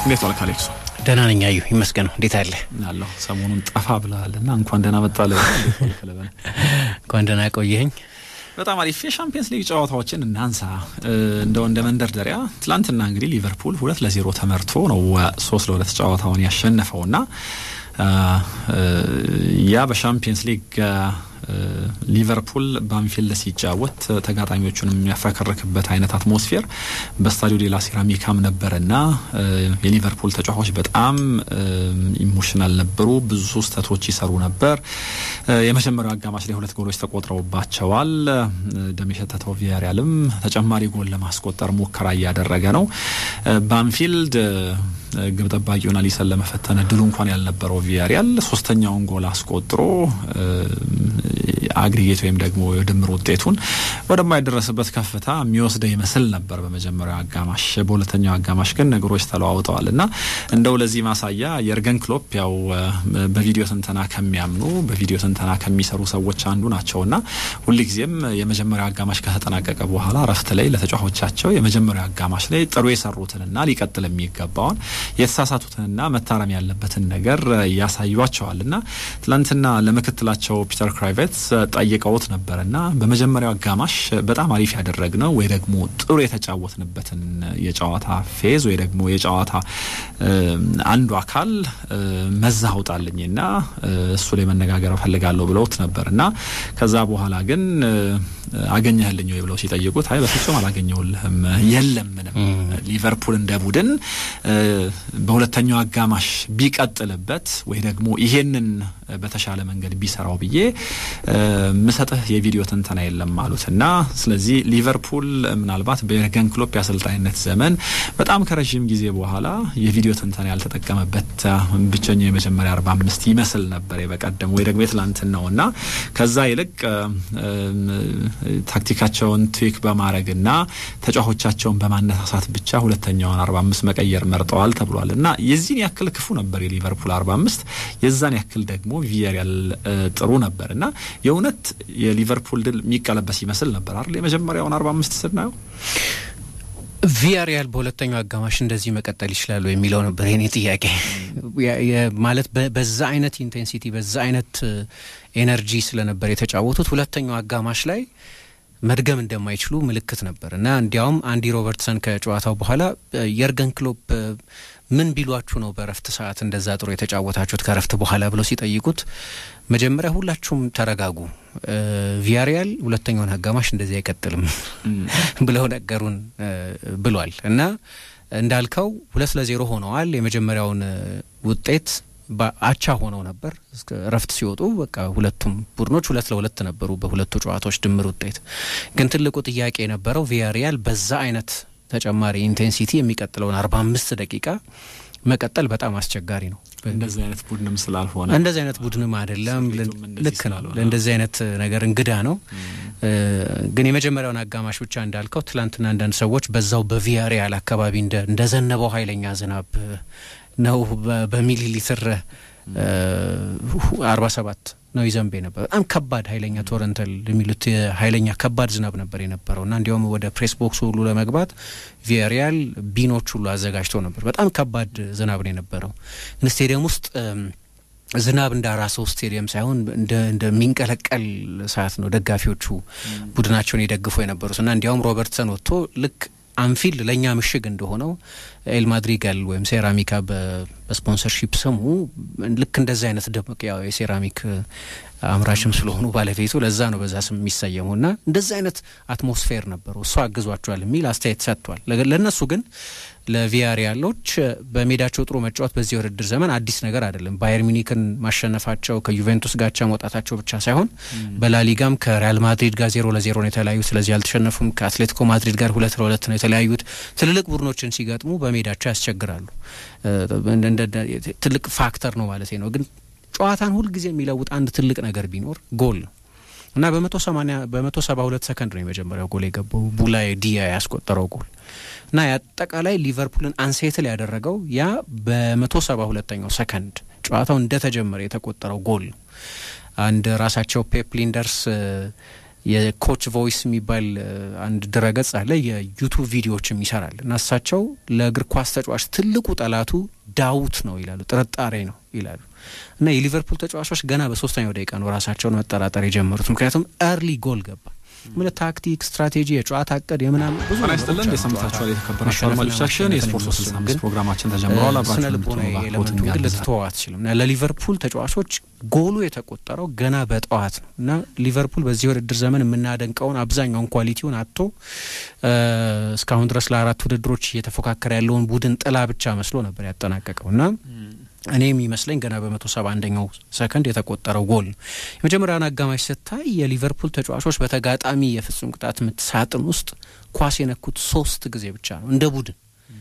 እንዴት ዋልክ አሌክሶ? ደህና ነኝ አዩ ይመስገነው። እንዴት አለ አለሁ። ሰሞኑን ጠፋ ብለሃል እና እንኳን ደህና መጣ ለ እንኳን ደህና ቆየኸኝ። በጣም አሪፍ የሻምፒየንስ ሊግ ጨዋታዎችን እናንሳ። እንደው እንደ መንደርደሪያ ትላንትና እንግዲህ ሊቨርፑል ሁለት ለዜሮ ተመርቶ ነው ሶስት ለሁለት ጨዋታውን ያሸነፈውና ያ በሻምፒየንስ ሊግ ሊቨርፑል በአንፊልድ ሲጫወት ተጋጣሚዎቹን የሚያፈከርክበት አይነት አትሞስፌር በስታዲዮ ዴላ ሴራሚካም ነበርና የሊቨርፑል ተጫዋቾች በጣም ኢሞሽናል ነበሩ። ብዙ ስህተቶች ይሰሩ ነበር። የመጀመሪያው አጋማሽ ላይ ሁለት ጎሎች ተቆጥረውባቸዋል። ደም የሸተተው ቪያሪያልም ተጨማሪ ጎል ለማስቆጠር ሙከራ እያደረገ ነው። በአንፊልድ ግብ ጠባቂውን አሊሰን ለመፈተን እድሉ እንኳን ያልነበረው ቪያሪያል ሶስተኛውን ጎል አስቆጥሮ አግሪጌት ወይም ደግሞ የድምር ውጤቱን ወደማይደረስበት ከፍታ የሚወስደው ይመስል ነበር በመጀመሪያው አጋማሽ። በሁለተኛው አጋማሽ ግን ነገሮች ተለዋውጠዋል እና እንደው ለዚህ ማሳያ የርገን ክሎፕ ያው በቪዲዮ ትንተና ከሚያምኑ በቪዲዮ ትንተና ከሚሰሩ ሰዎች አንዱ ናቸው እና ሁልጊዜም የመጀመሪያው አጋማሽ ከተጠናቀቀ በኋላ እረፍት ላይ ለተጫዋቾቻቸው የመጀመሪያው አጋማሽ ላይ ጥሩ የሰሩትንና ሊቀጥል የሚገባውን የተሳሳቱትንና መታረም ያለበትን ነገር ያሳዩቸዋል እና ትላንትና ለምክትላቸው ፒተር ክራይቬትስ ጠይቀውት ነበር እና በመጀመሪያው አጋማሽ በጣም አሪፍ ያደረግነው ወይ ደግሞ ጥሩ የተጫወትንበትን የጨዋታ ፌዝ ወይ ደግሞ የጨዋታ አንዱ አካል መዛ አውጣልኝና እሱ ላይ መነጋገር እፈልጋለሁ ብለውት ነበር እና ከዛ በኋላ ግን አገኘህልኝ ወይ ብለው ሲጠይቁት አይ በፍጹም አላገኘውልህም፣ የለም ምንም ሊቨርፑል እንደ ቡድን በሁለተኛው አጋማሽ ቢቀጥልበት ወይ ደግሞ ይሄንን በተሻለ መንገድ ቢሰራው ብዬ ምሰጥህ የቪዲዮ ትንተና የለም አሉት እና ስለዚህ ሊቨርፑል ምናልባት በየርገን ክሎፕ የአሰልጣኝነት ዘመን በጣም ከረዥም ጊዜ በኋላ የቪዲዮ ትንተና ያልተጠቀመበት ብቸኛው የመጀመሪያ አርባ አምስት ይመስል ነበር የበቀደም ወይ ደግሞ የትላንትናው እና ከዛ ይልቅ ታክቲካቸውን ትዊክ በማድረግና ተጫዋቾቻቸውን በማነሳሳት ብቻ ሁለተኛውን አርባ አምስት መቀየር መርጠዋል ተብሏል እና የዚህን ያክል ክፉ ነበር የሊቨርፑል አርባ አምስት የዛን ያክል ደግሞ ቪያሪያል ጥሩ ነበር እና የእውነት የሊቨርፑል ድል የሚቀለበስ ይመስል ነበር አይደል? የመጀመሪያውን አርባ አምስት ስናየው ቪያሪያል በሁለተኛው አጋማሽ እንደዚህ መቀጠል ይችላሉ የሚለው ነበር የኔ ጥያቄ። ማለት በዛ አይነት ኢንቴንሲቲ በዛ አይነት ኤነርጂ ስለነበር የተጫወቱት ሁለተኛው አጋማሽ ላይ መድገም እንደማይችሉ ምልክት ነበር እና እንዲያውም አንዲ ሮበርትሰን ከጨዋታው በኋላ የርገን ክሎፕ ምን ቢሏችሁ ነው በረፍት ሰዓት እንደዛ ጥሩ የተጫወታችሁት ከረፍት በኋላ ብለው ሲጠይቁት መጀመሪያ ሁላችሁም ተረጋጉ፣ ቪያሪያል ሁለተኛውን አጋማሽ እንደዚህ አይቀጥልም ብለው ነገሩን ብሏል እና እንዳልከው ሁለት ለዜሮ ሆነዋል። የመጀመሪያውን ውጤት አቻ ሆነው ነበር እረፍት ሲወጡ። በቃ ሁለቱም ቡድኖች ሁለት ለሁለት ነበሩ በሁለቱ ጨዋታዎች ድምር ውጤት። ግን ትልቁ ጥያቄ የነበረው ቪያሪያል በዛ አይነት ተጨማሪ ኢንቴንሲቲ የሚቀጥለውን አርባ አምስት ደቂቃ መቀጠል በጣም አስቸጋሪ ነው። እንደዚህ አይነት ቡድንም ስላልሆነ እንደዚህ አይነት ቡድንም አይደለም። ልክ ነው። ለእንደዚህ አይነት ነገር እንግዳ ነው። ግን የመጀመሪያውን አጋማሽ ብቻ እንዳልከው ትላንትና አንዳንድ ሰዎች በዛው በቪያሪያል አካባቢ እንደዘነበው ኃይለኛ ዝናብ ነው በሚሊ ሊትር አርባ ሰባት ነው ይዘንብ ነበር። በጣም ከባድ ኃይለኛ ቶረንተል የሚሉት ኃይለኛ ከባድ ዝናብ ነበር የነበረው እና እንዲያውም ወደ ፕሬስ ቦክስ ሁሉ ለመግባት ቪያሪያል ቢኖች ሁሉ አዘጋጅተው ነበር። በጣም ከባድ ዝናብ ነው የነበረው። ግን ስቴዲየም ውስጥ ዝናብ እንዳራሰው ስቴዲየም ሳይሆን እንደሚንቀለቀል ሰዓት ነው ደጋፊዎቹ ቡድናቸውን የደግፉ የነበሩት እና እንዲያውም ሮበርትሰን ወጥቶ ልክ አንፊልድ ለእኛ ምሽግ እንደሆነው ኤል ማድሪጋል ወይም ሴራሚካ በስፖንሰርሺፕ ስሙ ልክ እንደዚህ አይነት ደመቅ ያው የሴራሚክ አምራችም ስለሆኑ ባለቤቱ ለዛ ነው በዛ ስም የሚሰየሙ እና እንደዚህ አይነት አትሞስፌር ነበሩ። እሱ አግዟቸዋል የሚል አስተያየት ሰጥቷል። ለእነሱ ግን ለቪያሪያሎች በሜዳቸው ጥሩ መጫወት በዚህ የውድድር ዘመን አዲስ ነገር አይደለም። ባየር ሚኒክን ማሸነፋቸው ከዩቬንቱስ ጋቻ መውጣታቸው ብቻ ሳይሆን በላሊጋም ከሪያል ማድሪድ ጋር ዜሮ ለዜሮ ነው የተለያዩት። ስለዚህ አልተሸነፉም። ከአትሌቲኮ ማድሪድ ጋር ሁለት ለሁለት ነው የተለያዩት። ትልልቅ ቡድኖችን ሲገጥሙ በሜዳቸው ያስቸግራሉ። ትልቅ ፋክተር ነው ማለት ነው። ግን ጨዋታን ሁልጊዜ የሚለውጥ አንድ ትልቅ ነገር ቢኖር ጎል ነው እና በመቶ ሰማኒያ በመቶ ሰባ ሁለት ሰከንድ ነው የመጀመሪያው ጎል የገባው ቡላዬ ዲያ ያስቆጠረው ጎል እና የአጠቃላይ ሊቨርፑልን አንሴትል ያደረገው ያ በመቶ ሰባ ሁለተኛው ሰከንድ ጨዋታው እንደተጀመረ የተቆጠረው ጎል ነው። አንድ ራሳቸው ፔፕ ሊንደርስ የኮች ቮይስ የሚባል አንድ ድረገጽ አለ። የዩቱብ ቪዲዮዎችም ይሰራል እና እሳቸው ለእግር ኳስ ተጫዋች ትልቁ ጠላቱ ዳውት ነው ይላሉ፣ ጥርጣሬ ነው ይላሉ። እና የሊቨርፑል ተጫዋቾች ገና በሶስተኛው ደቂቃ ነው ራሳቸውን መጠራጠር የጀመሩት። ምክንያቱም ኤርሊ ጎል ገባ። ምን ታክቲክ፣ ስትራቴጂ፣ የጨዋታ እቅድ የምናምን ብዙ ስጥልን እንደሰምታችኋል። የተከበራችሁ አድማጮቻችን የስፖርት ሶስት ስልሳ አምስት ፕሮግራማችን ተጀምረዋል። ስነ አብራችሁ ልቦና ኤሌመንቱ ግን ልትተወው አትችልም እና ለሊቨርፑል ተጫዋቾች ጎሉ የተቆጠረው ገና በጠዋት ነው እና ሊቨርፑል በዚህ ውድድር ዘመን የምናደንቀውን አብዛኛውን ኳሊቲውን አጥቶ እስካሁን ድረስ ለአራት ውድድሮች እየተፎካከረ ያለውን ቡድን ጥላ ብቻ መስሎ ነበር ያጠናቀቀው እና እኔ የሚመስለኝ ገና በመቶ ሰባ አንደኛው ሰከንድ የተቆጠረው ጎል ነው። የመጀመሪያውን አጋማሽ ስታይ የሊቨርፑል ተጫዋቾች በተጋጣሚ የፍጹም ቅጣት ምት ሳጥን ውስጥ ኳስ የነኩት ሶስት ጊዜ ብቻ ነው እንደ ቡድን።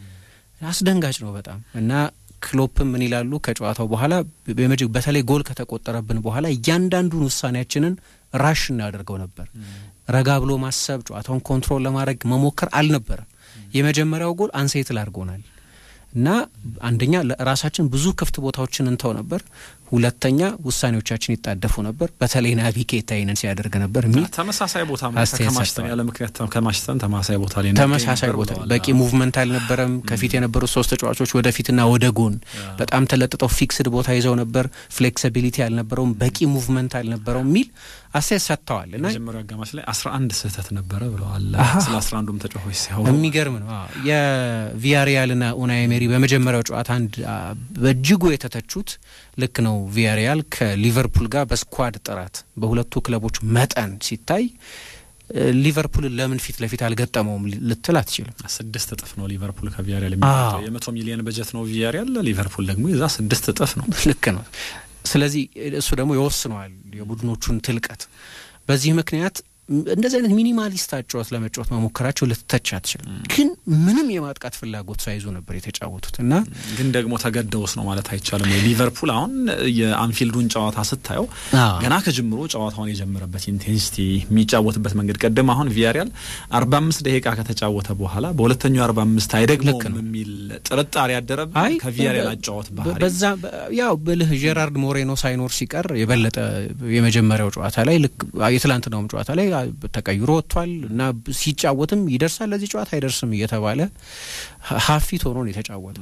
አስደንጋጭ ነው በጣም እና ክሎፕም ምን ይላሉ ከጨዋታው በኋላ በተለይ ጎል ከተቆጠረብን በኋላ እያንዳንዱን ውሳኔያችንን ራሽ እናደርገው ነበር። ረጋ ብሎ ማሰብ፣ ጨዋታውን ኮንትሮል ለማድረግ መሞከር አልነበረም። የመጀመሪያው ጎል አንሴትል አድርጎናል እና አንደኛ ራሳችን ብዙ ክፍት ቦታዎችን እንተው ነበር። ሁለተኛ ውሳኔዎቻችን ይጣደፉ ነበር። በተለይ ናቢ ኬታ ይህንን ሲያደርግ ነበር የሚል ተመሳሳይ ቦታ አስተያየት ከማሽተን ሰጥተዋል። ያለ ምክንያት ከማሽተን ተመሳሳይ ቦታ ላይ ተመሳሳይ ቦታ በቂ ሙቭመንት አልነበረም። ከፊት የነበሩት ሶስት ተጫዋቾች ወደፊትና ወደ ጎን በጣም ተለጥጠው ፊክስድ ቦታ ይዘው ነበር። ፍሌክሲቢሊቲ አልነበረውም፣ በቂ ሙቭመንት አልነበረውም የሚል አስተያየት ሰጥተዋል እና መጀመሪያው አጋማሽ ላይ አስራ አንድ ስህተት ነበረ ብለዋል። ስለ አስራ አንዱም ተጫዋቾች ሲያወሩ የሚገርም ነው። አዎ የቪያሪያልና ኡናይ ኤሜሪ በመጀመሪያው ጨዋታ አንድ አ፣ በእጅጉ የተተቹት ልክ ነው። ቪያሪያል ከሊቨርፑል ጋር በስኳድ ጥራት በሁለቱ ክለቦች መጠን ሲታይ እ፣ ሊቨርፑልን ለምን ፊት ለፊት አልገጠመውም ልትል አትችልም። ስድስት እጥፍ ነው ሊቨርፑል ከቪያሪያል የሚመጣው። አዎ። የመቶ ሚሊዮን በጀት ነው ቪያሪያል፣ ሊቨርፑል ደግሞ የዛ ስድስት እጥፍ ነው። ልክ ነው። ስለዚህ እሱ ደግሞ ይወስነዋል የቡድኖቹን ትልቀት። በዚህ ምክንያት እንደዚህ አይነት ሚኒማሊስት አጨዋወት ለመጫወት መሞከራቸው ልትተች አትችልም። ግን ምንም የማጥቃት ፍላጎት ሳይዙ ነበር የተጫወቱት እና ግን ደግሞ ተገደውስ ነው ማለት አይቻልም። ወይ ሊቨርፑል አሁን የአንፊልዱን ጨዋታ ስታየው አዎ። ገና ከጅምሮ ጨዋታውን የጀመረበት ኢንቴንሲቲ የሚጫወትበት መንገድ ቀደም አሁን ቪያሪያል አርባ አምስት ደቂቃ ከተጫወተ በኋላ በሁለተኛው አርባ አምስት ልክ አይደግመውም ነው። የሚል ጥርጣሬ ያደረብ አይ ከቪያሪያል በ- አጫወት በ- ባህሪ በዛ በ- ያው ብልህ ጄራርድ ሞሬኖ ሳይኖር ሲቀር የበለጠ የመጀመሪያው ጨዋታ ላይ ልክ የትላንትናውም ጨዋታ ላይ አ- ተቀይሮ ወጥቷል እና ብ- ሲጫወትም ይደርሳል ለዚህ ጨዋታ አይደርስም እየተባለ ሀ- ሀፊት ሆኖ ነው የተጫወተው።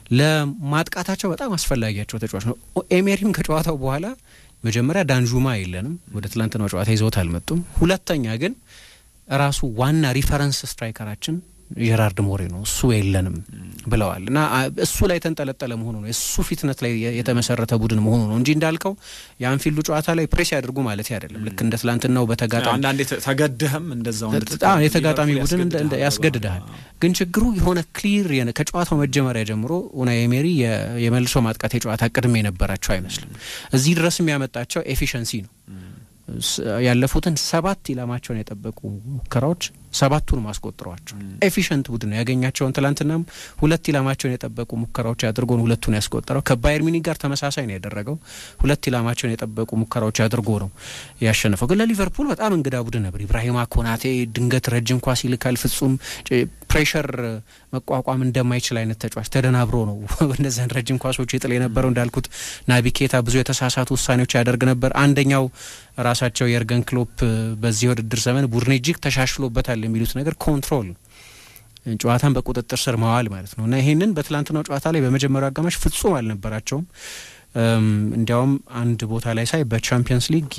ለማጥቃታቸው በጣም አስፈላጊያቸው ተጫዋች ነው። ኦ- ኤሜሪም ከጨዋታው በኋላ መጀመሪያ ዳንጁማ የለንም ወደ ትላንትናው ጨዋታ ይዘውት አልመጡም። ሁለተኛ ግን ራሱ ዋና ሪፈረንስ ስትራይከራችን ጀራርድ ሞሬ ነው እሱ የለንም ብለዋል እና አ- እሱ ላይ የተንጠለጠለ መሆኑ ነው የእሱ ፊትነት ላይ የ- የተመሰረተ ቡድን መሆኑ ነው እንጂ እንዳልከው የአንፊልዱ ጨዋታ ላይ ፕሬስ ያደርጉ ማለት አይደለም። ልክ እንደ ትላንትናው በተጋጣሚ አንዳንዴ ተ- ተገድህም እንደዛው እንድትጫወት አዎ የተጋጣሚ ሊቨርፑል ቡድን እንደ- እንደ- ያስገድድሃል። ያስገድድሃል። ግን ችግሩ የሆነ ክሊር የነ- ከጨዋታው መጀመሪያ ጀምሮ ኡናይ ኤሜሪ የ- የመልሶ ማጥቃት የጨዋታ ቅድም የነበራቸው አይመስልም። እዚህ ድረስ የሚያመጣቸው ኤፊሸንሲ ነው። ስ- ያለፉትን ሰባት ኢላማቸውን የጠበቁ ሙከራዎች ሰባቱን ማስቆጥረዋቸው ኤፊሽንት ቡድን ነው ያገኛቸውን። ትላንትናም ሁለት ኢላማቸውን የጠበቁ ሙከራዎች አድርጎ ነው ሁለቱን ያስቆጠረው። ከባየር ሚኒክ ጋር ተመሳሳይ ነው ያደረገው። ሁለት ኢላማቸውን የጠበቁ ሙከራዎች አድርጎ ነው ያሸነፈው። ግን ለሊቨርፑል በጣም እንግዳ ቡድን ነበር። ኢብራሂማ ኮናቴ ድንገት ረጅም ኳስ ይልካል። ፍጹም ጭ- ፕሬሸር መቋቋም እንደማይችል አይነት ተጫዋች ተደናብሮ ነው እነዚያን ረጅም ኳሶች ይጥል የነበረው። እንዳልኩት ናቢ ኬታ ብዙ የተሳሳቱ ውሳኔዎች ያደርግ ነበር። አንደኛው ራሳቸው የእርገን ክሎፕ በዚህ የውድድር ዘመን ቡድን እጅግ ተሻሽሎበታል የሚሉት ነገር ኮንትሮል ነው። ጨዋታን በቁጥጥር ስር መዋል ማለት ነው እና ይሄንን በትላንትናው ጨዋታ ላይ በመጀመሪያው አጋማሽ ፍጹም አልነበራቸውም። እም፣ እንዲያውም አንድ ቦታ ላይ ሳይ በቻምፒየንስ ሊግ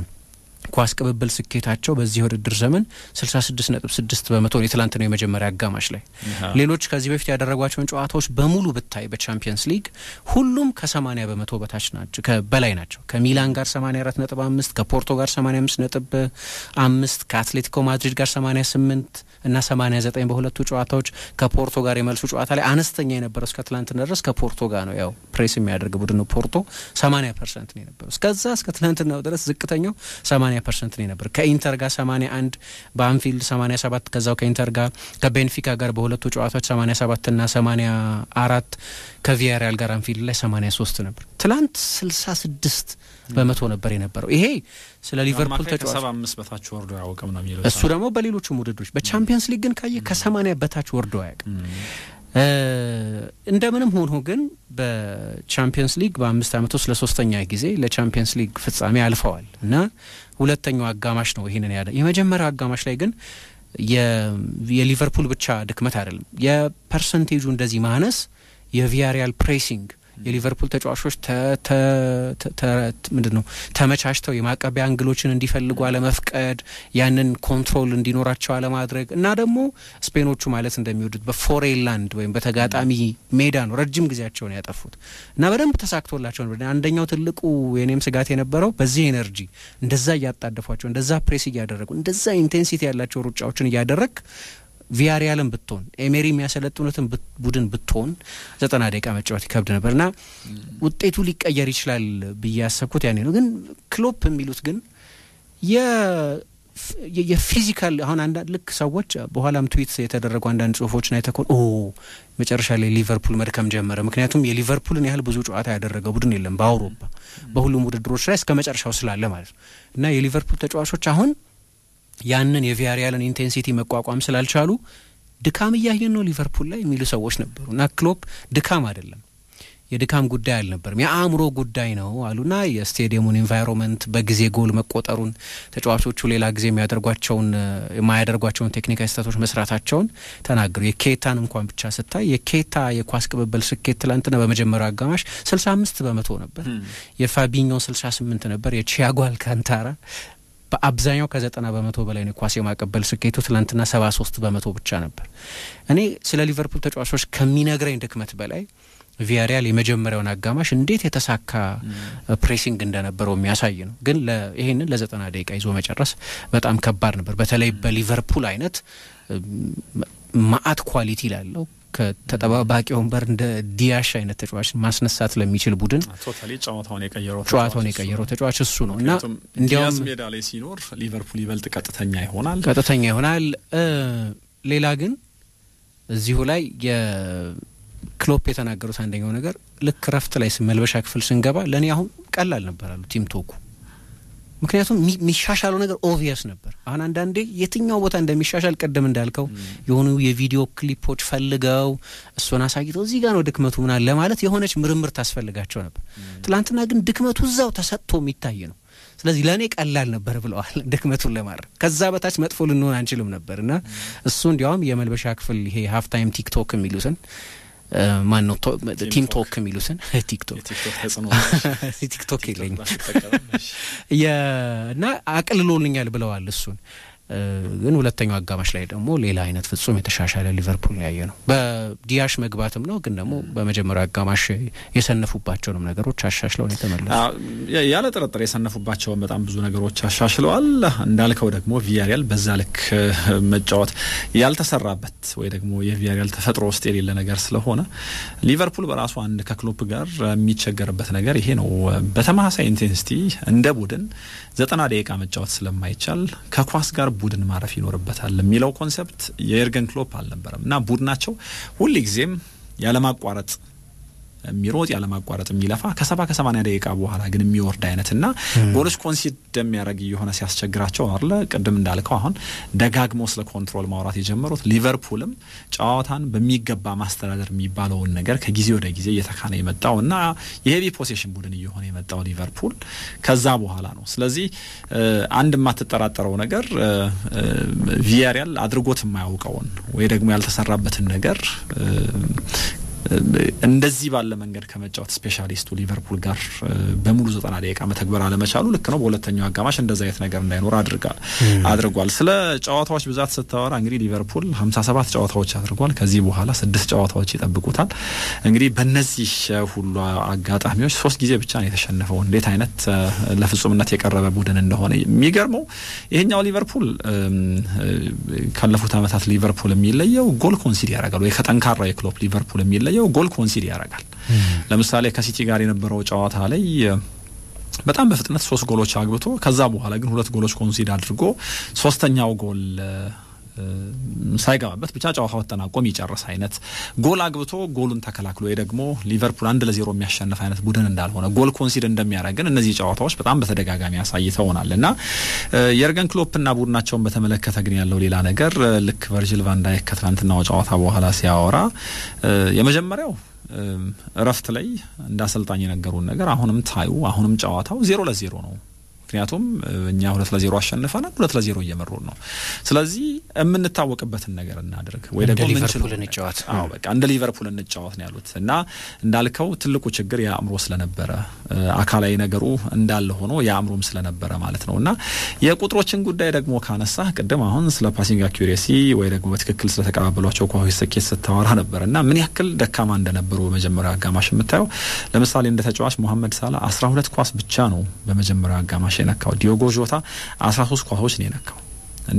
የኳስ ቅብብል ስኬታቸው በዚህ የውድድር ዘመን 66 ነጥብ 6 በመቶ ነው የትላንትናው የመጀመሪያ አጋማሽ ላይ ሌሎች ከዚህ በፊት ያደረጓቸውን ጨዋታዎች በሙሉ ብታይ በቻምፒየንስ ሊግ ሁሉም ከ80 በመቶ በታች ናቸው በላይ ናቸው። ከሚላን ጋር 84 ነጥብ 5 ከፖርቶ ጋር 85 ነጥብ 5 ከአትሌቲኮ ማድሪድ ጋር 88 እና 89 በሁለቱ ጨዋታዎች ከፖርቶ ጋር የመልሱ ጨዋታ ላይ አነስተኛ የነበረው እስከ ትላንትና ድረስ ከፖርቶ ጋር ነው። ያው ፕሬስ የሚያደርግ ቡድን ነው ፖርቶ 80 ፐርሰንት ነው የነበረው። እስከዛ እስከ ትላንትናው ድረስ ዝቅተኛው 80 ፐርሰንት ነው የነበረው። ከኢንተር ጋር 81 በአንፊልድ 87 ከዛው ከኢንተር ጋር ከቤንፊካ ጋር በሁለቱ ጨዋታዎች 87 እና 84 ከቪያሪያል ጋር አንፊልድ ላይ 83 ነበር። ትላንት 66 በመቶ ነበር የነበረው። ይሄ ስለ ሊቨርፑል ተጫዋች ከሰባ አምስት በታች ወርዶ አያውቅም ነው የሚለው እሱ ደግሞ በሌሎቹም ውድድሮች በቻምፒየንስ ሊግ ግን ካየ ከ80 በታች ወርዶ አያውቅም። እንደምንም ሆኖ ግን በቻምፒየንስ ሊግ በአምስት ዓመት ውስጥ ለሶስተኛ ጊዜ ለቻምፒየንስ ሊግ ፍጻሜ አልፈዋል እና ሁለተኛው አጋማሽ ነው ይህንን ያለ የመጀመሪያው አጋማሽ ላይ ግን የሊቨርፑል ብቻ ድክመት አይደለም የፐርሰንቴጁ እንደዚህ ማነስ የቪያሪያል ፕሬሲንግ የሊቨርፑል ተጫዋቾች ምንድን ነው ተመቻችተው የማቀቢያ አንግሎችን እንዲፈልጉ አለመፍቀድ፣ ያንን ኮንትሮል እንዲኖራቸው አለማድረግ እና ደግሞ ስፔኖቹ ማለት እንደሚወዱት በፎሬን ላንድ ወይም በተጋጣሚ ሜዳ ነው ረጅም ጊዜያቸውን ያጠፉት እና በደንብ ተሳክቶላቸው ነበር። አንደኛው ትልቁ የኔም ስጋት የነበረው በዚህ ኤነርጂ እንደዛ እያጣደፏቸው፣ እንደዛ ፕሬስ እያደረጉ፣ እንደዛ ኢንቴንሲቲ ያላቸው ሩጫዎችን እያደረግ ቪያሪያልን ብትሆን ኤሜሪ የሚያሰለጥኑትን ቡድን ብትሆን ዘጠና ደቂቃ መጫወት ይከብድ ነበር እና ውጤቱ ሊቀየር ይችላል ብዬ ያሰብኩት ያኔ ነው። ግን ክሎፕ የሚሉት ግን የፊዚካል አሁን አንዳንድ ልክ ሰዎች በኋላም ትዊት የተደረጉ አንዳንድ ጽሁፎችን አይተኮን ኦ መጨረሻ ላይ ሊቨርፑል መድከም ጀመረ። ምክንያቱም የሊቨርፑልን ያህል ብዙ ጨዋታ ያደረገ ቡድን የለም በአውሮፓ በሁሉም ውድድሮች ላይ እስከ መጨረሻው ስላለ ማለት ነው እና የሊቨርፑል ተጫዋቾች አሁን ያንን የቪያሪያልን ኢንቴንሲቲ መቋቋም ስላልቻሉ ድካም እያየን ነው ሊቨርፑል ላይ የሚሉ ሰዎች ነበሩ እና ክሎፕ ድካም አይደለም የድካም ጉዳይ አልነበርም የአእምሮ ጉዳይ ነው አሉና የስቴዲየሙን ኤንቫይሮንመንት በጊዜ ጎል መቆጠሩን ተጫዋቾቹ ሌላ ጊዜ የሚያደርጓቸውን የማያደርጓቸውን ቴክኒካዊ ስህተቶች መስራታቸውን ተናገሩ። የኬታን እንኳን ብቻ ስታይ የኬታ የኳስ ቅብብል ስኬት ትላንትና በመጀመሪያው አጋማሽ ስልሳ አምስት በመቶ ነበር። የፋቢኞ ስልሳ ስምንት ነበር። የቺያጎ አልካንታራ በአብዛኛው ከዘጠና በመቶ በላይ ነው ኳስ የማቀበል ስኬቱ። ትላንትና ሰባ ሶስት በመቶ ብቻ ነበር። እኔ ስለ ሊቨርፑል ተጫዋቾች ከሚነግረኝ ድክመት በላይ ቪያሪያል የመጀመሪያውን አጋማሽ እንዴት የተሳካ ፕሬሲንግ እንደነበረው የሚያሳይ ነው። ግን ይሄንን ለዘጠና ደቂቃ ይዞ መጨረስ በጣም ከባድ ነበር። በተለይ በሊቨርፑል አይነት ማአት ኳሊቲ ላለው ከተጠባባቂ ወንበር እንደ ዲያሽ አይነት ተጫዋች ማስነሳት ለሚችል ቡድን ጨዋታውን የቀየረው ጨዋታውን የቀየረው ተጫዋች እሱ ነው እና እንዲያውም ሜዳ ላይ ሲኖር ሊቨርፑል ይበልጥ ቀጥተኛ ይሆናል ቀጥተኛ ይሆናል። ሌላ ግን እዚሁ ላይ የክሎፕ የተናገሩት አንደኛው ነገር ልክ ረፍት ላይ መልበሻ ክፍል ስንገባ ለእኔ አሁን ቀላል ነበር አሉ ቲም ቶኩ ምክንያቱም የሚሻሻለው ነገር ኦቪየስ ነበር። አሁን አንዳንዴ የትኛው ቦታ እንደሚሻሻል ቅድም እንዳልከው የሆኑ የቪዲዮ ክሊፖች ፈልገው እሱን አሳይተው እዚህ ጋር ነው ድክመቱ ምናል ለማለት የሆነች ምርምር ታስፈልጋቸው ነበር። ትላንትና ግን ድክመቱ እዛው ተሰጥቶ የሚታይ ነው። ስለዚህ ለእኔ ቀላል ነበር ብለዋል ድክመቱን ለማድረግ ከዛ በታች መጥፎ ልንሆን አንችልም ነበር እና እሱ እንዲያውም የመልበሻ ክፍል ይሄ ሀፍታይም ቲክቶክ የሚሉትን ማን ነው ቲም ቶክ የሚሉትን ቲክቶክ ቲክቶክ የለኝም እና አቅልሎልኛል ብለዋል እሱን ግን ሁለተኛው አጋማሽ ላይ ደግሞ ሌላ አይነት ፍጹም የተሻሻለ ሊቨርፑል ያየ ነው። በዲያሽ መግባትም ነው ግን ደግሞ በመጀመሪያው አጋማሽ የሰነፉባቸውንም ነገሮች አሻሽለውን የተመለሱ ያለ ጥርጥር የሰነፉባቸውን በጣም ብዙ ነገሮች አሻሽለዋል። እንዳልከው ደግሞ ቪያሪያል በዛ ልክ መጫወት ያልተሰራበት ወይ ደግሞ የቪያሪያል ተፈጥሮ ውስጥ የሌለ ነገር ስለሆነ ሊቨርፑል በራሱ አንድ ከክሎፕ ጋር የሚቸገርበት ነገር ይሄ ነው። በተመሳሳይ ኢንቴንሲቲ እንደ ቡድን ዘጠና ደቂቃ መጫወት ስለማይቻል ከኳስ ጋር ቡድን ማረፍ ይኖርበታል የሚለው ኮንሰፕት የኤርገን ክሎፕ አልነበረም እና ቡድናቸው ሁልጊዜም ያለማቋረጥ የሚሮጥ ያለማቋረጥ የሚለፋ ከሰባ ከሰማኒያ ደቂቃ በኋላ ግን የሚወርድ አይነት እና ጎሎች ኮንሲድ የሚያደርግ የሆነ ሲያስቸግራቸው አለ። ቅድም እንዳልከው አሁን ደጋግሞ ስለ ኮንትሮል ማውራት የጀመሩት ሊቨርፑልም ጨዋታን በሚገባ ማስተዳደር የሚባለውን ነገር ከጊዜ ወደ ጊዜ እየተካነ የመጣው እና የሄቪ ፖሴሽን ቡድን እየሆነ የመጣው ሊቨርፑል ከዛ በኋላ ነው። ስለዚህ አንድ የማትጠራጠረው ነገር ቪያሪያል አድርጎት የማያውቀውን ወይ ደግሞ ያልተሰራበትን ነገር እንደዚህ ባለ መንገድ ከመጫወት ስፔሻሊስቱ ሊቨርፑል ጋር በሙሉ ዘጠና ደቂቃ መተግበር አለመቻሉ ልክ ነው። በሁለተኛው አጋማሽ እንደዚ አይነት ነገር እንዳይኖር አድርጓል። ስለ ጨዋታዎች ብዛት ስታወራ እንግዲህ ሊቨርፑል ሀምሳ ሰባት ጨዋታዎች አድርጓል። ከዚህ በኋላ ስድስት ጨዋታዎች ይጠብቁታል። እንግዲህ በእነዚህ ሁሉ አጋጣሚዎች ሶስት ጊዜ ብቻ ነው የተሸነፈው። እንዴት አይነት ለፍጹምነት የቀረበ ቡድን እንደሆነ የሚገርመው ይሄኛው ሊቨርፑል ካለፉት ዓመታት ሊቨርፑል የሚለየው ጎል ኮንሲድ ያደርጋል ወይ ከጠንካራ የክሎፕ ሊቨርፑል የሚለየው የሚለየው ጎል ኮንሲድ ያደርጋል። ለምሳሌ ከሲቲ ጋር የነበረው ጨዋታ ላይ በጣም በፍጥነት ሶስት ጎሎች አግብቶ ከዛ በኋላ ግን ሁለት ጎሎች ኮንሲድ አድርጎ ሶስተኛው ጎል ሳይገባበት ብቻ ጨዋታው ተጠናቆ የሚጨርስ አይነት ጎል አግብቶ ጎሉን ተከላክሎ ወይ ደግሞ ሊቨርፑል አንድ ለዜሮ የሚያሸንፍ አይነት ቡድን እንዳልሆነ ጎል ኮንሲድ እንደሚያደርግ ግን እነዚህ ጨዋታዎች በጣም በተደጋጋሚ አሳይተውናል እና የርገን ክሎፕና ቡድናቸውን በተመለከተ ግን ያለው ሌላ ነገር ልክ ቨርጂል ቫንዳይክ ከትናንትናው ጨዋታ በኋላ ሲያወራ የመጀመሪያው እረፍት ላይ እንደ አሰልጣኝ የነገሩን ነገር አሁንም ታዩ አሁንም ጨዋታው ዜሮ ለዜሮ ነው። ምክንያቱም እኛ ሁለት ለዜሮ አሸንፈናል፣ ሁለት ለዜሮ እየመሩን ነው። ስለዚህ የምንታወቅበትን ነገር እናድርግ ወይ ደግሞ ሊቨርፑል እንጫወት። አዎ በቃ እንደ ሊቨርፑል እንጫወት ነው ያሉት እና እንዳልከው ትልቁ ችግር የአእምሮ ስለነበረ አካላዊ ነገሩ እንዳለ ሆኖ የአእምሮም ስለነበረ ማለት ነው እና የቁጥሮችን ጉዳይ ደግሞ ካነሳ ቅድም አሁን ስለ ፓሲንግ አኪሬሲ ወይ ደግሞ በትክክል ስለተቀባበሏቸው ኳሶች ስኬት ስታወራ ነበር እና ምን ያክል ደካማ እንደነበሩ በመጀመሪያው አጋማሽ የምታየው ለምሳሌ እንደ ተጫዋች ሞሐመድ ሳላ አስራ ሁለት ኳስ ብቻ ነው በመጀመሪያው አጋማሽ የነካው ዲዮጎ ጆታ አስራ ሶስት ኳሶች ነው የነካው እና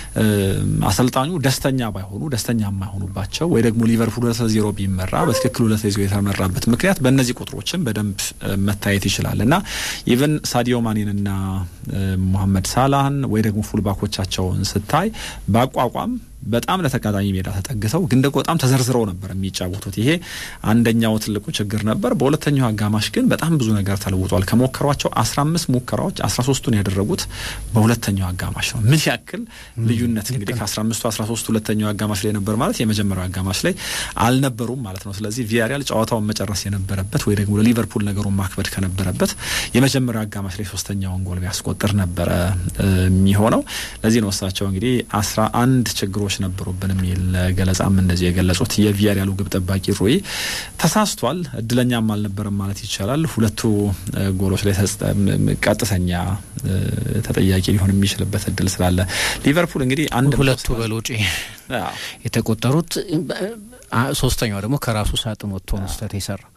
አሰልጣኙ ደስተኛ ባይሆኑ ደስተኛ የማይሆኑባቸው ወይ ደግሞ ሊቨርፑል ሁለት ለዜሮ ቢመራ በትክክል ሁለት ለዜሮ የተመራበት ምክንያት በእነዚህ ቁጥሮችን በደንብ መታየት ይችላል እና ኢቨን ሳዲዮ ማኔንና ሞሐመድ ሳላህን ወይ ደግሞ ፉልባኮቻቸውን ስታይ በአቋቋም በጣም ለተጋጣሚ ሜዳ ተጠግተው ግን ደግሞ በጣም ተዘርዝረው ነበር የሚጫወቱት። ይሄ አንደኛው ትልቁ ችግር ነበር። በሁለተኛው አጋማሽ ግን በጣም ብዙ ነገር ተለውጧል። ከሞከሯቸው አስራ አምስት ሙከራዎች አስራ ሶስቱን ያደረጉት በሁለተኛው አጋማሽ ነው። ምን ያክል ልዩነት እንግዲህ ከአስራ አምስቱ አስራ ሶስቱ ሁለተኛው አጋማሽ ላይ ነበር ማለት የመጀመሪያው አጋማሽ ላይ አልነበሩም ማለት ነው። ስለዚህ ቪያሪያል ጨዋታውን መጨረስ የነበረበት ወይ ደግሞ ለሊቨርፑል ነገሩን ማክበድ ከነበረበት የመጀመሪያው አጋማሽ ላይ ሶስተኛውን ጎል ቢያስቆጥር ነበረ የሚሆነው። ለዚህ ነው እሳቸው እንግዲህ አስራ አንድ ችግሮች ችግሮች ነበሩብን የሚል ገለጻም እንደዚህ የገለጹት። የቪያሪያሉ ግብ ጠባቂ ሩይ ተሳስቷል፣ እድለኛም አልነበረም ማለት ይቻላል። ሁለቱ ጎሎች ላይ ቀጥተኛ ተጠያቂ ሊሆን የሚችልበት እድል ስላለ ሊቨርፑል እንግዲህ አንድ ሁለቱ በሎጪ የተቆጠሩት ሶስተኛው ደግሞ ከራሱ ሳጥን ወጥቶ ነው ስህተት የሰራው።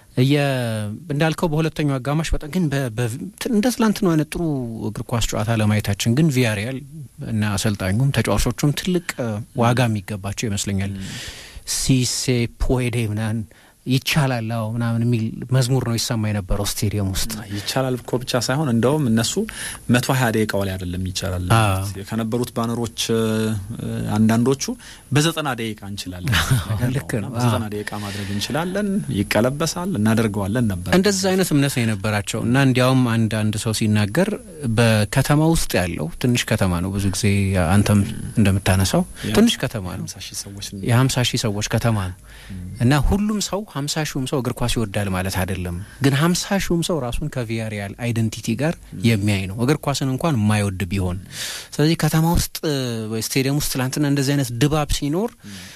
እንዳልከው በሁለተኛው አጋማሽ በጣም ግን እንደ ትላንትናው አይነት ጥሩ እግር ኳስ ጨዋታ ለማየታችን ግን ቪያሪያል እና አሰልጣኙም ተጫዋቾቹም ትልቅ ዋጋ የሚገባቸው ይመስለኛል። ሲሴ ፖዴ ምናምን ይቻላል አዎ ምናምን የሚል መዝሙር ነው ይሰማ የነበረው ስቴዲየም ውስጥ። ይቻላል እኮ ብቻ ሳይሆን እንደውም እነሱ መቶ ሀያ ደቂቃው ላይ አይደለም ይቻላል ከነበሩት ባነሮች አንዳንዶቹ በዘጠና ደቂቃ እንችላለን፣ ልክ ነው በዘጠና ደቂቃ ማድረግ እንችላለን፣ ይቀለበሳል፣ እናደርገዋለን ነበር። እንደዛ አይነት እምነት ነው የነበራቸው እና እንዲያውም አንድ አንድ ሰው ሲናገር በከተማ ውስጥ ያለው ትንሽ ከተማ ነው ብዙ ጊዜ አንተም እንደምታነሳው ትንሽ ከተማ ነው፣ የሀምሳ ሺህ ሰዎች ከተማ ነው እና ሁሉም ሰው ሀምሳ ሺውም ሰው እግር ኳስ ይወዳል ማለት አይደለም። ግን ሀምሳ ሺውም ሰው ራሱን ከቪያሪያል አይደንቲቲ ጋር የሚያይ ነው እግር ኳስን እንኳን የማይወድ ቢሆን። ስለዚህ ከተማ ውስጥ ስቴዲየም ውስጥ ትላንትና እንደዚህ አይነት ድባብ ሲኖር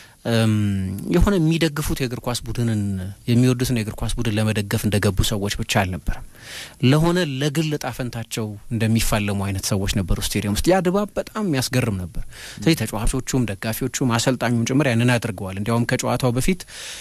የሆነ የሚደግፉት የእግር ኳስ ቡድንን የሚወዱትን የእግር ኳስ ቡድን ለመደገፍ እንደገቡ ሰዎች ብቻ አልነበረም። ለሆነ ለግል ጣፈንታቸው እንደሚፋለሙ አይነት ሰዎች ነበሩ ስቴዲየም ውስጥ። ያ ድባብ በጣም የሚያስገርም ነበር። ስለዚህ ተጫዋቾቹም፣ ደጋፊዎቹም፣ አሰልጣኙም ጭምር ያንን አድርገዋል። እንዲያውም ከጨዋታው በፊት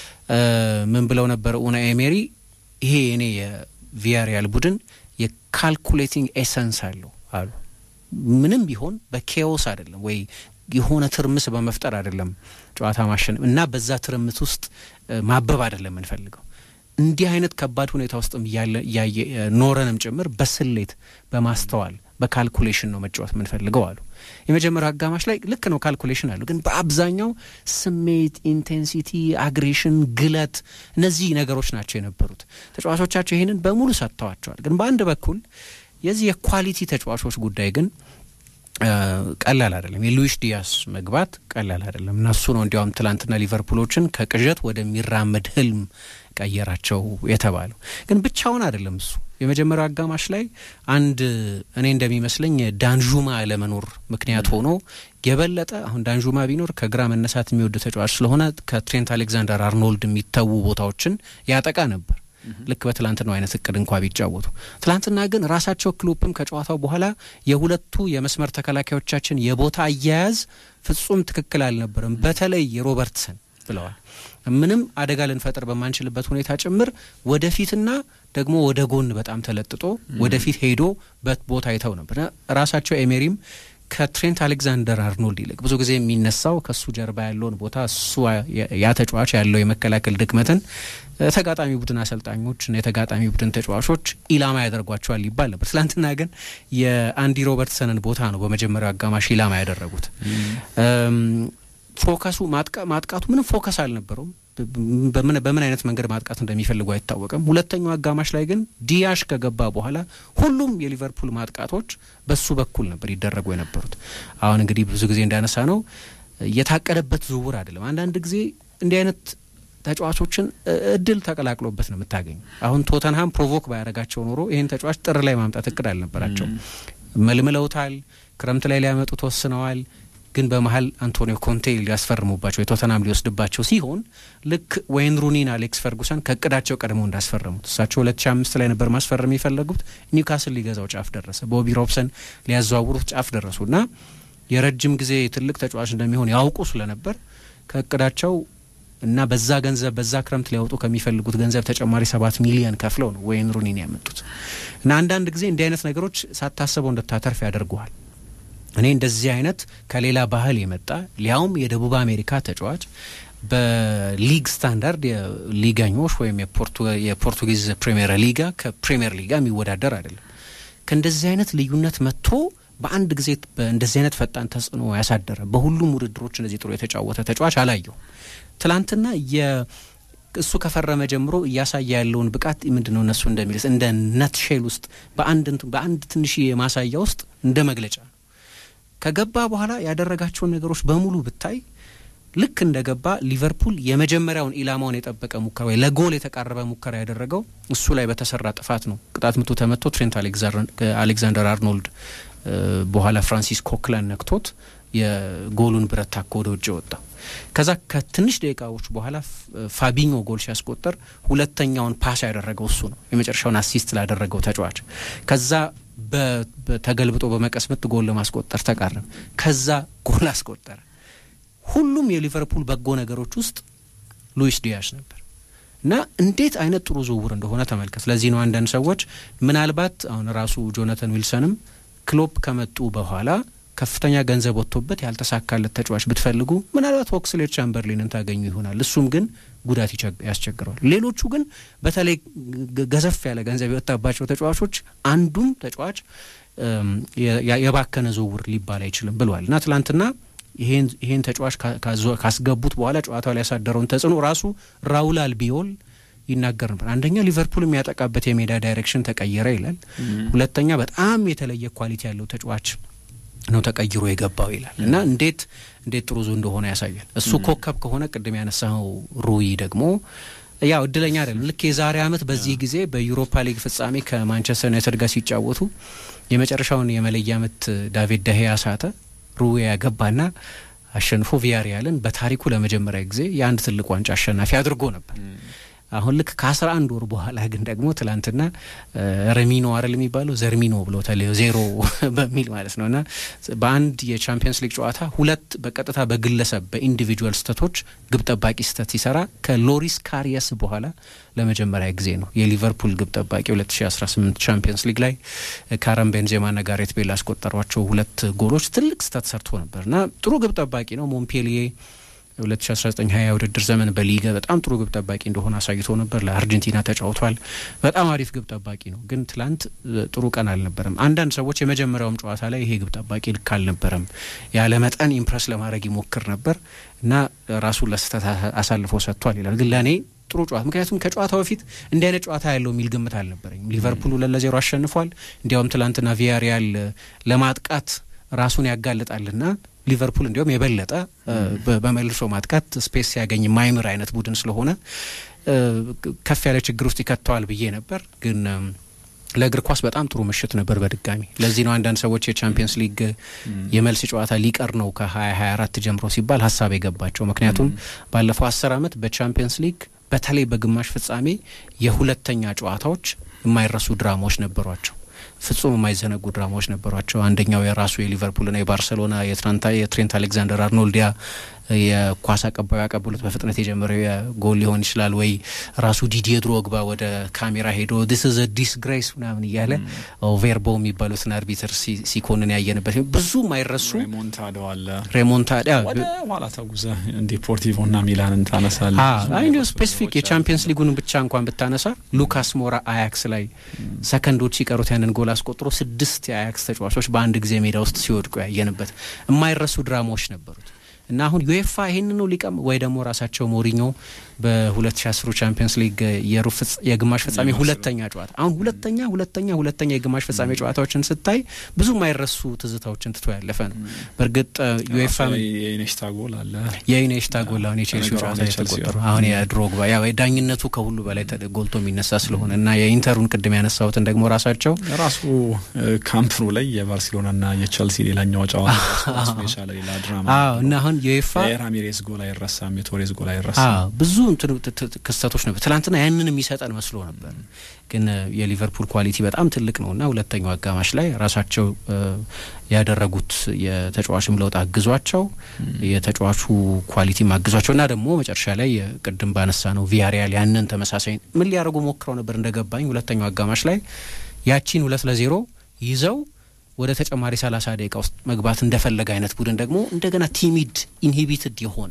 ምን ብለው ነበር ኡና ኤሜሪ? ይሄ እኔ የቪያሪያል ቡድን የካልኩሌቲንግ ኤሰንስ አለው አሉ። ምንም ቢሆን በኬዎስ አይደለም ወይ የሆነ ትርምስ በመፍጠር አይደለም ጨዋታ ማሸነፍ እና በዛ ትርምት ውስጥ ማበብ አይደለም የምንፈልገው እንዲህ አይነት ከባድ ሁኔታ ውስጥም እያየ ኖረንም ጭምር በስሌት በማስተዋል በካልኩሌሽን ነው መጫወት የምንፈልገው አሉ። የመጀመሪያው አጋማሽ ላይ ልክ ነው ካልኩሌሽን አሉ፣ ግን በአብዛኛው ስሜት፣ ኢንቴንሲቲ፣ አግሬሽን፣ ግለት እነዚህ ነገሮች ናቸው የነበሩት። ተጫዋቾቻቸው ይህንን በሙሉ ሰጥተዋቸዋል። ግን በአንድ በኩል የዚህ የኳሊቲ ተጫዋቾች ጉዳይ ግን ቀላል አይደለም። የሉዊስ ዲያስ መግባት ቀላል አይደለም እና እሱ ነው እንዲያውም ትላንትና ሊቨርፑሎችን ከቅዠት ወደሚራመድ ህልም ቀየራቸው የተባለው። ግን ብቻውን አይደለም እሱ የመጀመሪያው አጋማሽ ላይ አንድ እኔ እንደሚመስለኝ ዳንዡማ አለመኖር ምክንያት ሆኖ የበለጠ አሁን ዳንዡማ ቢኖር ከግራ መነሳት የሚወድ ተጫዋች ስለሆነ ከትሬንት አሌክዛንደር አርኖልድ የሚተዉ ቦታዎችን ያጠቃ ነበር ልክ በትላንትናው አይነት እቅድ እንኳ ቢጫወቱ። ትላንትና ግን ራሳቸው ክሎፕም ከጨዋታው በኋላ የሁለቱ የመስመር ተከላካዮቻችን የቦታ አያያዝ ፍጹም ትክክል አልነበረም፣ በተለይ የሮበርትሰን ብለዋል። ምንም አደጋ ልንፈጥር በማንችልበት ሁኔታ ጭምር ወደፊትና ደግሞ ወደ ጎን በጣም ተለጥጦ ወደፊት ሄዶ በት ቦታ ይተው ነበር። ራሳቸው ኤሜሪም ከትሬንት አሌክዛንደር አርኖልድ ይልቅ ብዙ ጊዜ የሚነሳው ከሱ ጀርባ ያለውን ቦታ እሱ ያ ተጫዋች ያለው የመከላከል ድክመትን ተጋጣሚ ቡድን አሰልጣኞች እና የተጋጣሚ ቡድን ተጫዋቾች ኢላማ ያደርጓቸዋል ይባል ነበር። ትላንትና ግን የአንዲ ሮበርትሰንን ቦታ ነው በመጀመሪያው አጋማሽ ኢላማ ያደረጉት። ፎከሱ ማጥቃቱ ምንም ፎከስ አልነበረውም። በምን አይነት መንገድ ማጥቃት እንደሚፈልጉ አይታወቅም። ሁለተኛው አጋማሽ ላይ ግን ዲያሽ ከገባ በኋላ ሁሉም የሊቨርፑል ማጥቃቶች በሱ በኩል ነበር ይደረጉ የነበሩት። አሁን እንግዲህ ብዙ ጊዜ እንዳነሳ ነው የታቀደበት ዝውውር አይደለም። አንዳንድ ጊዜ እንዲህ አይነት ተጫዋቾችን እድል ተቀላቅሎበት ነው የምታገኙ። አሁን ቶተንሃም ፕሮቮክ ባያደረጋቸው ኖሮ ይህን ተጫዋች ጥር ላይ ማምጣት እቅድ አልነበራቸው። መልምለውታል። ክረምት ላይ ሊያመጡ ተወስነዋል። ግን በመሀል አንቶኒዮ ኮንቴ ሊያስፈርሙባቸው የቶተናም ሊወስድባቸው ሲሆን ልክ ወይን ሩኒን አሌክስ ፈርጉሰን ከእቅዳቸው ቀድመው እንዳስፈረሙት እሳቸው ሁለት ሺ አምስት ላይ ነበር ማስፈረም የፈለጉት ኒውካስል ሊገዛው ጫፍ ደረሰ። ቦቢ ሮብሰን ሊያዘዋውሩት ጫፍ ደረሱ እና የረጅም ጊዜ ትልቅ ተጫዋች እንደሚሆን ያውቁ ስለነበር ከእቅዳቸው እና በዛ ገንዘብ በዛ ክረምት ሊያወጡ ከሚፈልጉት ገንዘብ ተጨማሪ ሰባት ሚሊዮን ከፍለው ነው ወይን ሩኒን ያመጡት እና አንዳንድ ጊዜ እንዲህ አይነት ነገሮች ሳታስበው እንድታተርፍ ያደርጉሃል። እኔ እንደዚህ አይነት ከሌላ ባህል የመጣ ሊያውም የደቡብ አሜሪካ ተጫዋች በሊግ ስታንዳርድ የሊጋኞች ወይም የፖርቱጊዝ ፕሪሚየር ሊጋ ከፕሪሚየር ሊጋ የሚወዳደር አይደለም። ከእንደዚህ አይነት ልዩነት መጥቶ በአንድ ጊዜ እንደዚህ አይነት ፈጣን ተጽዕኖ ያሳደረ በሁሉም ውድድሮች እንደዚህ ጥሩ የተጫወተ ተጫዋች አላየው። ትላንትና እሱ ከፈረመ ጀምሮ እያሳየ ያለውን ብቃት ምንድን ነው እነሱ እንደሚልስ እንደ ነትሼል ውስጥ በአንድ ትንሽ የማሳያ ውስጥ እንደ መግለጫ ከገባ በኋላ ያደረጋቸውን ነገሮች በሙሉ ብታይ ልክ እንደ ገባ ሊቨርፑል የመጀመሪያውን ኢላማውን የጠበቀ ሙከራ ወይ ለጎል የተቃረበ ሙከራ ያደረገው እሱ ላይ በተሰራ ጥፋት ነው። ቅጣት ምቱ ተመቶ ትሬንት አሌክዛንደር አርኖልድ በኋላ ፍራንሲስ ኮክላን ነክቶት የጎሉን ብረት ታኮ ወደ ውጭ ወጣ። ከዛ ከትንሽ ደቂቃዎች በኋላ ፋቢኞ ጎል ሲያስቆጠር ሁለተኛውን ፓስ ያደረገው እሱ ነው፣ የመጨረሻውን አሲስት ላደረገው ተጫዋች። ከዛ ተገልብጦ በመቀስመት ጎል ለማስቆጠር ተቃረበ። ከዛ ጎል አስቆጠረ። ሁሉም የሊቨርፑል በጎ ነገሮች ውስጥ ሉዊስ ዲያሽ ነበር እና እንዴት አይነት ጥሩ ዝውውር እንደሆነ ተመልከት። ለዚህ ነው አንዳንድ ሰዎች ምናልባት አሁን ራሱ ጆናተን ዊልሰንም ክሎፕ ከመጡ በኋላ ከፍተኛ ገንዘብ ወጥቶበት ያልተሳካለት ተጫዋች ብትፈልጉ ምናልባት ኦክስሌድ ቻምበርሊንን ታገኙ ይሆናል። እሱም ግን ጉዳት ያስቸግረዋል። ሌሎቹ ግን በተለይ ገዘፍ ያለ ገንዘብ የወጣባቸው ተጫዋቾች አንዱም ተጫዋች የባከነ ዝውውር ሊባል አይችልም ብለዋል እና ትላንትና ይሄን ተጫዋች ካስገቡት በኋላ ጨዋታው ላይ ያሳደረውን ተጽዕኖ ራሱ ራውል አልቢዮል ይናገር ነበር። አንደኛ ሊቨርፑል የሚያጠቃበት የሜዳ ዳይሬክሽን ተቀየረ ይላል። ሁለተኛ በጣም የተለየ ኳሊቲ ያለው ተጫዋች ነው ተቀይሮ የገባው ይላል እና እንዴት እንዴት ጥሩ እንደሆነ ያሳያል። እሱ ኮከብ ከሆነ ቅድም ያነሳው ሩይ ደግሞ ያው እድለኛ አይደለም። ልክ የዛሬ ዓመት በዚህ ጊዜ በዩሮፓ ሊግ ፍጻሜ ከማንቸስተር ዩናይትድ ጋር ሲጫወቱ የመጨረሻውን የመለያ ምት ዳቪድ ደሄያ ሳተ። ሩዌ ያገባና አሸንፎ ቪያሪያልን በታሪኩ ለመጀመሪያ ጊዜ የአንድ ትልቅ ዋንጫ አሸናፊ አድርጎ ነበር። አሁን ልክ ከአስራ አንድ ወር በኋላ ግን ደግሞ ትላንትና ረሚኖ አረል የሚባለው ዘርሚኖ ብሎ ተለዮ ዜሮ በሚል ማለት ነው እና በአንድ የቻምፒየንስ ሊግ ጨዋታ ሁለት በቀጥታ በግለሰብ በኢንዲቪጁዋል ስህተቶች ግብ ጠባቂ ስህተት ሲሰራ ከሎሪስ ካሪየስ በኋላ ለመጀመሪያ ጊዜ ነው የሊቨርፑል ግብ ጠባቂ 2018 ቻምፒየንስ ሊግ ላይ ካረም ቤንዜማና ጋሬት ቤል ያስቆጠሯቸው ሁለት ጎሎች ትልቅ ስህተት ሰርቶ ነበር እና ጥሩ ግብ ጠባቂ ነው ሞምፔሊዬ 2019 ውድድር ዘመን በሊገ በጣም ጥሩ ግብ ጠባቂ እንደሆነ አሳይቶ ነበር። ለአርጀንቲና ተጫውቷል። በጣም አሪፍ ግብ ጠባቂ ነው። ግን ትላንት ጥሩ ቀን አልነበረም። አንዳንድ ሰዎች የመጀመሪያውም ጨዋታ ላይ ይሄ ግብ ጠባቂ ልክ አልነበረም፣ ያለ መጠን ኢምፕረስ ለማድረግ ይሞክር ነበር እና ራሱን ለስህተት አሳልፎ ሰጥቷል ይላል። ግን ለእኔ ጥሩ ጨዋታ ምክንያቱም ከጨዋታው በፊት እንዲህ አይነት ጨዋታ ያለው የሚል ግምት አልነበረኝም። ሊቨርፑል ሁለት ለዜሮ አሸንፏል። እንዲያውም ትላንትና ቪያሪያል ለማጥቃት ራሱን ያጋልጣልና ሊቨርፑል እንዲሁም የበለጠ በመልሶ ማጥቃት ስፔስ ሲያገኝ የማይምር አይነት ቡድን ስለሆነ ከፍ ያለ ችግር ውስጥ ይከተዋል ብዬ ነበር። ግን ለእግር ኳስ በጣም ጥሩ ምሽት ነበር በድጋሚ። ለዚህ ነው አንዳንድ ሰዎች የቻምፒየንስ ሊግ የመልስ ጨዋታ ሊቀር ነው ከ2024 ጀምሮ ሲባል ሀሳብ የገባቸው። ምክንያቱም ባለፈው አስር ዓመት በቻምፒየንስ ሊግ በተለይ በግማሽ ፍጻሜ የሁለተኛ ጨዋታዎች የማይረሱ ድራማዎች ነበሯቸው። ፍጹም የማይዘነጉ ድራማዎች ነበሯቸው። አንደኛው የራሱ የሊቨርፑልና የባርሰሎና የትሬንት አሌክዛንደር አርኖልዲያ የኳስ አቀባዩ ያቀብሉት በፍጥነት የጀመረው የጎል ሊሆን ይችላል ወይ ራሱ ዲዲየ ድሮግባ ወደ ካሜራ ሄዶ ዲስ ኢዝ ዲስግሬስ ምናምን እያለ ቬርቦ የሚባሉትን አርቢትር ሲኮንን ያየንበት ብዙ ማይረሱ ሬሞንታዶ አለ። ሬሞንታዳ ወደ ኋላ ተጉዘ ዲፖርቲቮ እና ሚላንን ታነሳለ። ስፔሲፊክ የቻምፒየንስ ሊጉን ብቻ እንኳን ብታነሳ ሉካስ ሞራ አያክስ ላይ ሰከንዶች ሲቀሩት ያንን ጎል አስቆጥሮ ስድስት የአያክስ ተጫዋቾች በአንድ ጊዜ ሜዳ ውስጥ ሲወድቁ ያየንበት የማይረሱ ድራማዎች ነበሩት እና አሁን ዩኤፋ ይህንን ነው ሊቀም ወይ ደግሞ ራሳቸው ሞሪኞ በ2010 ቻምፒየንስ ሊግ የግማሽ ፍጻሜ ሁለተኛ ጨዋታ አሁን ሁለተኛ ሁለተኛ ሁለተኛ የግማሽ ፍጻሜ ጨዋታዎችን ስታይ ብዙ የማይረሱ ትዝታዎችን ትቶ ያለፈ ነው። በእርግጥ ዩኤፋ የኢኔሽታ ጎል አለ የኢኔሽታ ጎል አሁን የቼልሲ ጨዋታ የተቆጠሩ አሁን የድሮግባ ያው ዳኝነቱ ከሁሉ በላይ ጎልቶ የሚነሳ ስለሆነ እና የኢንተሩን ቅድም ያነሳሁትን ደግሞ ራሳቸው ራሱ ካምፕኑ ላይ የባርሴሎናና የቼልሲ ሌላኛው ጨዋታ የቻለ ሌላ ድራማ እና አሁን ዩኤፋ የራሚሬስ ጎል አይረሳም፣ የቶሬስ ጎል አይረሳም። ብዙ ክስተቶች ነበር። ትናንትና ያንን የሚሰጠን መስሎ ነበር፣ ግን የሊቨርፑል ኳሊቲ በጣም ትልቅ ነው እና ሁለተኛው አጋማሽ ላይ ራሳቸው ያደረጉት የተጫዋችም ለውጥ አግዟቸው የተጫዋቹ ኳሊቲም አግዟቸው እና ደግሞ መጨረሻ ላይ ቅድም ባነሳ ነው ቪያሪያል ያንን ተመሳሳይ ምን ሊያደርጉ ሞክረው ነበር እንደገባኝ ሁለተኛው አጋማሽ ላይ ያቺን ሁለት ለዜሮ ይዘው ወደ ተጨማሪ ሰላሳ ደቂቃ ውስጥ መግባት እንደፈለገ አይነት ቡድን ደግሞ እንደገና ቲሚድ ኢንሂቢትድ የሆነ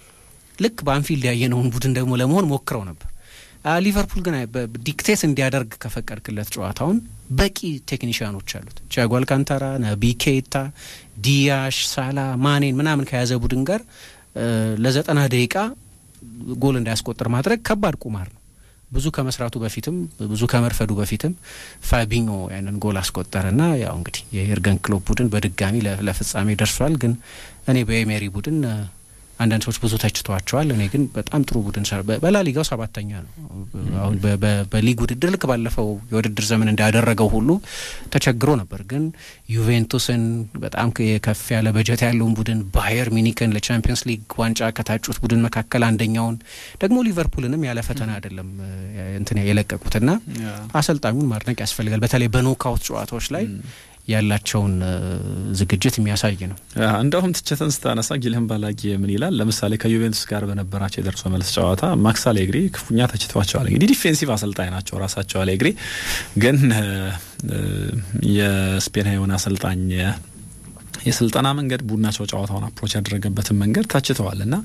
ልክ በአንፊልድ ያየነውን ቡድን ደግሞ ለመሆን ሞክረው ነበር። ሊቨርፑል ግን ዲክቴት እንዲያደርግ ከፈቀድክለት ጨዋታውን በቂ ቴክኒሽያኖች አሉት። ቲያጎ አልካንታራ፣ ነቢ ኬታ፣ ዲያሽ፣ ሳላ፣ ማኔን ምናምን ከያዘ ቡድን ጋር ለዘጠና ደቂቃ ጎል እንዳያስቆጥር ማድረግ ከባድ ቁማር ነው። ብዙ ከመስራቱ በፊትም ብዙ ከመርፈዱ በፊትም ፋቢኞ ያንን ጎል አስቆጠረና ያው እንግዲህ የኤርገን ክሎፕ ቡድን በድጋሚ ለፍጻሜ ደርሷል። ግን እኔ በኤሜሪ ቡድን አንዳንድ ሰዎች ብዙ ተችተዋቸዋል። እኔ ግን በጣም ጥሩ ቡድን ሰራ። በላሊጋው ሰባተኛ ነው። አሁን በሊግ ውድድር ልክ ባለፈው የውድድር ዘመን እንዳደረገው ሁሉ ተቸግሮ ነበር። ግን ዩቬንቱስን በጣም ከፍ ያለ በጀት ያለውን ቡድን ባየር ሚኒክን ለቻምፒየንስ ሊግ ዋንጫ ከታጩት ቡድን መካከል አንደኛውን ደግሞ ሊቨርፑልንም ያለ ፈተና አይደለም እንትን የለቀቁትና አሰልጣኙን ማድነቅ ያስፈልጋል። በተለይ በኖካውት ጨዋታዎች ላይ ያላቸውን ዝግጅት የሚያሳይ ነው። እንደውም ትችትን ስታነሳ ጊልህን ባላጊ ምን ይላል? ለምሳሌ ከዩቬንቱስ ጋር በነበራቸው የደርሶ መልስ ጨዋታ ማክስ አሌግሪ ክፉኛ ተችቷቸዋል። እንግዲህ ዲፌንሲቭ አሰልጣኝ ናቸው ራሳቸው አሌግሪ፣ ግን የስፔናዊውን አሰልጣኝ የስልጠና መንገድ ቡድናቸው ጨዋታውን አፕሮች ያደረገበትን መንገድ ታችተዋል እና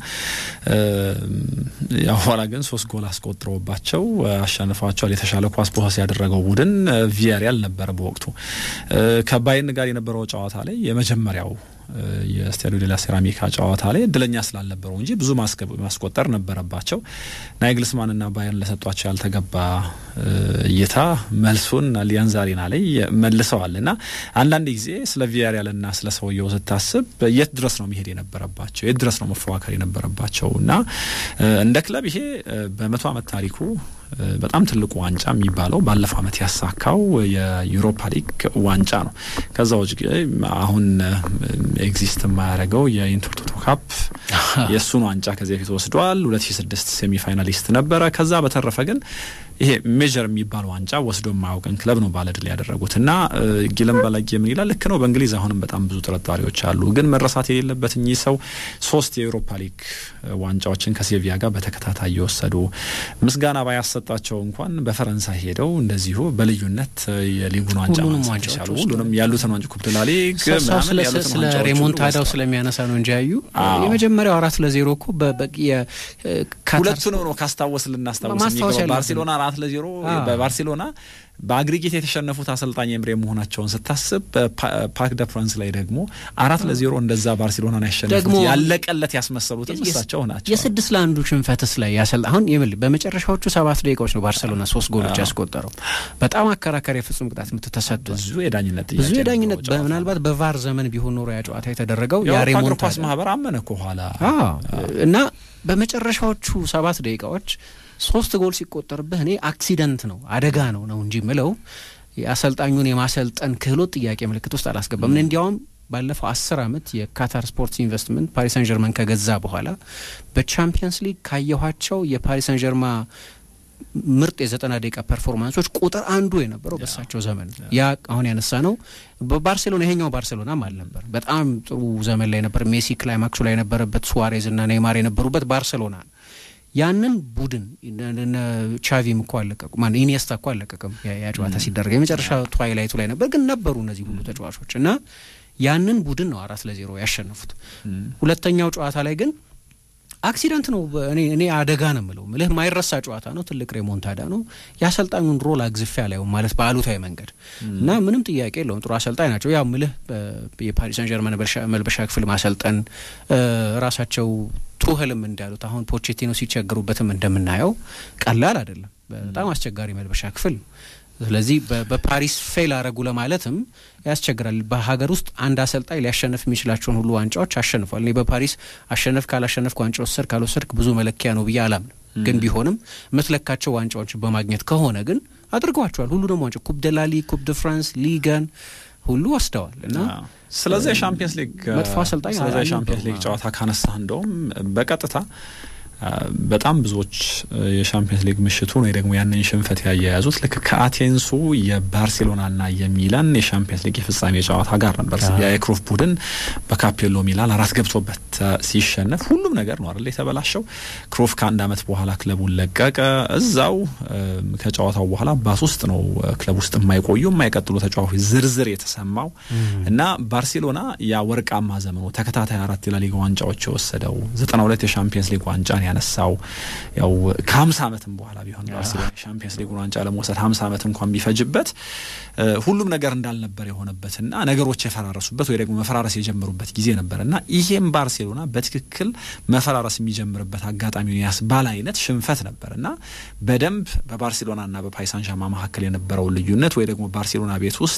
ያው ኋላ ግን ሶስት ጎል አስቆጥረውባቸው አሸንፏቸዋል። የተሻለ ኳስ ፖሰስ ያደረገው ቡድን ቪያሪያል ነበረ በወቅቱ ከባይን ጋር የነበረው ጨዋታ ላይ የመጀመሪያው የስታዲዮ ዴላ ሴራሚካ ጨዋታ ላይ እድለኛ ስላልነበሩ እንጂ ብዙ ማስቆጠር ነበረባቸው። ናይግልስማንና ባየርን ለሰጧቸው ያልተገባ እይታ መልሱን አሊያንዝ አሬና ላይ መልሰዋል እና አንዳንድ ጊዜ ስለ ቪያሪያልና ስለ ሰውየው ስታስብ የት ድረስ ነው መሄድ የነበረባቸው? የት ድረስ ነው መፎካከር የነበረባቸው? እና እንደ ክለብ ይሄ በመቶ ዓመት ታሪኩ በጣም ትልቁ ዋንጫ የሚባለው ባለፈው ዓመት ያሳካው የዩሮፓ ሊግ ዋንጫ ነው። ከዛ ውጭ አሁን ኤግዚስት የማያደርገው የኢንተርቶቶ ካፕ የእሱን ዋንጫ ከዚህ በፊት ወስዷል። ሁለት ሺ ስድስት ሴሚፋይናሊስት ነበረ። ከዛ በተረፈ ግን ይሄ ሜጀር የሚባል ዋንጫ ወስዶ የማያውቅን ክለብ ነው ባለድል ያደረጉት እና ጊለም ባላጊ ምን ይላል? ልክ ነው። በእንግሊዝ አሁንም በጣም ብዙ ጥርጣሬዎች አሉ። ግን መረሳት የሌለበት እኚህ ሰው ሶስት የኤውሮፓ ሊግ ዋንጫዎችን ከሴቪያ ጋር በተከታታይ የወሰዱ ምስጋና ባያሰጣቸው እንኳን በፈረንሳይ ሄደው እንደዚሁ በልዩነት የሊጉን ዋንጫ ማንሳት የቻሉ ሁሉንም ያሉትን ዋንጫ ኩፕ ደ ላ ሊግ ስለ ሬሞንታዳው ስለሚያነሳ ነው እንጂ ያዩ የመጀመሪያው አራት ለዜሮ እኮ ሁለቱንም ነው ካስታወስ ልናስታውስ ባርሴሎና አራት ለዜሮ በባርሴሎና በአግሪጌት የተሸነፉት አሰልጣኝ ኤምሬ መሆናቸውን ስታስብ ፓርክ ደ ፕራንስ ላይ ደግሞ አራት ለዜሮ እንደዛ ባርሴሎናን ያሸነፉት ያለቀለት ያስመሰሉትም እሳቸው ናቸው። የስድስት ለአንዱ ሽንፈትስ ላይ ያሰል አሁን ይብል በመጨረሻዎቹ ሰባት ደቂቃዎች ነው ባርሴሎና ሶስት ጎሎች ያስቆጠረው። በጣም አከራካሪ የፍጹም ቅጣት ምት ተሰጥቷል። ብዙ የዳኝነት ብዙ የዳኝነት ምናልባት በቫር ዘመን ቢሆን ኖሮ ያ ጨዋታ የተደረገው የእግር ኳስ ማህበር አመነ እኮ ኋላ እና በመጨረሻዎቹ ሰባት ደቂቃዎች ሶስት ጎል ሲቆጠርብህ እኔ አክሲደንት ነው አደጋ ነው ነው እንጂ ምለው የአሰልጣኙን የማሰልጠን ክህሎት ጥያቄ ምልክት ውስጥ አላስገባም። እንዲያውም ባለፈው አስር ዓመት የካታር ስፖርትስ ኢንቨስትመንት ፓሪስ ሳን ጀርመን ከገዛ በኋላ በቻምፒየንስ ሊግ ካየኋቸው የፓሪስ ሳን ጀርማ ምርጥ የዘጠና ደቂቃ ፐርፎርማንሶች ቁጥር አንዱ የነበረው በሳቸው ዘመን ያ አሁን ያነሳ ነው። በባርሴሎና ይሄኛው ባርሴሎናም አልነበር። በጣም ጥሩ ዘመን ላይ ነበር። ሜሲ ክላይማክሱ ላይ የነበረበት፣ ሱዋሬዝ እና ኔይማር የነበሩበት ባርሴሎና ነው። ያንን ቡድን ቻቪም እኮ አለቀቁ ማ ኢኒየስታ እኮ አለቀቅም ያ ጨዋታ ሲደረግ የመጨረሻ ትዋይላይቱ ላይ ነበር፣ ግን ነበሩ እነዚህ ሁሉ ተጫዋቾች እና ያንን ቡድን ነው አራት ለዜሮ ያሸነፉት። ሁለተኛው ጨዋታ ላይ ግን አክሲደንት ነው። እኔ እኔ አደጋ ነው የምለው ምልህ ማይረሳ ጨዋታ ነው። ትልቅ ሬሞንታዳ ነው። የአሰልጣኙን ሮል አግዝፌ አላየውም ማለት በአሉታዊ መንገድ እና ምንም ጥያቄ የለውም ጥሩ አሰልጣኝ ናቸው። ያው ምልህ የፓሪስ ሰን ጀርመን መልበሻ ክፍል ማሰልጠን ራሳቸው ቱህልም እንዳሉት አሁን ፖቼቲኖ ሲቸገሩበትም እንደምናየው ቀላል አይደለም። በጣም አስቸጋሪ መልበሻ ክፍል ነው። ስለዚህ በፓሪስ ፌል አረጉ ለማለትም ያስቸግራል። በሀገር ውስጥ አንድ አሰልጣኝ ሊያሸንፍ የሚችላቸውን ሁሉ ዋንጫዎች አሸንፏል። እኔ በፓሪስ አሸነፍ ካላሸነፍክ ዋንጫ ወሰድክ ካልወሰድክ ብዙ መለኪያ ነው ብዬ አላምንም። ግን ቢሆንም የምትለካቸው ዋንጫዎች በማግኘት ከሆነ ግን አድርገዋቸዋል። ሁሉንም ዋንጫ ኩፕ ደ ላሊ፣ ኩፕ ደ ፍራንስ፣ ሊጋን ሁሉ ወስደዋል እና ስለዚህ የሻምፒየንስ ሊግ መጥፎ አሰልጣኝ ስለዚህ የሻምፒየንስ ሊግ ጨዋታ ካነሳ እንደውም በቀጥታ በጣም ብዙዎች የሻምፒየንስ ሊግ ምሽቱን ወይ ደግሞ ያንን ሽንፈት ያያያዙት ልክ ከአቴንሱ የባርሴሎናና የሚላን የሻምፒየንስ ሊግ የፍጻሜ ጨዋታ ጋር ነበር። የክሮፍ ቡድን በካፔሎ ሚላን አራት ገብቶበት ሲሸነፍ ሁሉም ነገር ነው አይደል የተበላሸው። ክሮፍ ከአንድ ዓመት በኋላ ክለቡን ለቀቀ። እዛው ከጨዋታው በኋላ ባስ ውስጥ ነው ክለብ ውስጥ የማይቆዩ የማይቀጥሉ ተጫዋቾች ዝርዝር የተሰማው እና ባርሴሎና ያ ወርቃማ ዘመኑ ተከታታይ አራት የላሊጋ ዋንጫዎች የወሰደው ዘጠና ሁለት የሻምፒየንስ ሊግ ዋንጫን ያነሳው ያው ከሀምሳ ዓመትም በኋላ ቢሆን ባርሴሎና የሻምፒየንስ ሊጉን ዋንጫ ለመውሰድ ሀምሳ ዓመት እንኳን ቢፈጅበት ሁሉም ነገር እንዳልነበር የሆነበትና ነገሮች የፈራረሱበት ወይ ደግሞ መፈራረስ የጀመሩበት ጊዜ ነበር እና ይሄም ባርሴሎና በትክክል መፈራረስ የሚጀምርበት አጋጣሚውን ያስባል አይነት ሽንፈት ነበር እና በደንብ በባርሴሎናና በፓሪስ ሳን ዠርማን መካከል የነበረው ልዩነት ወይ ደግሞ ባርሴሎና ቤት ውስጥ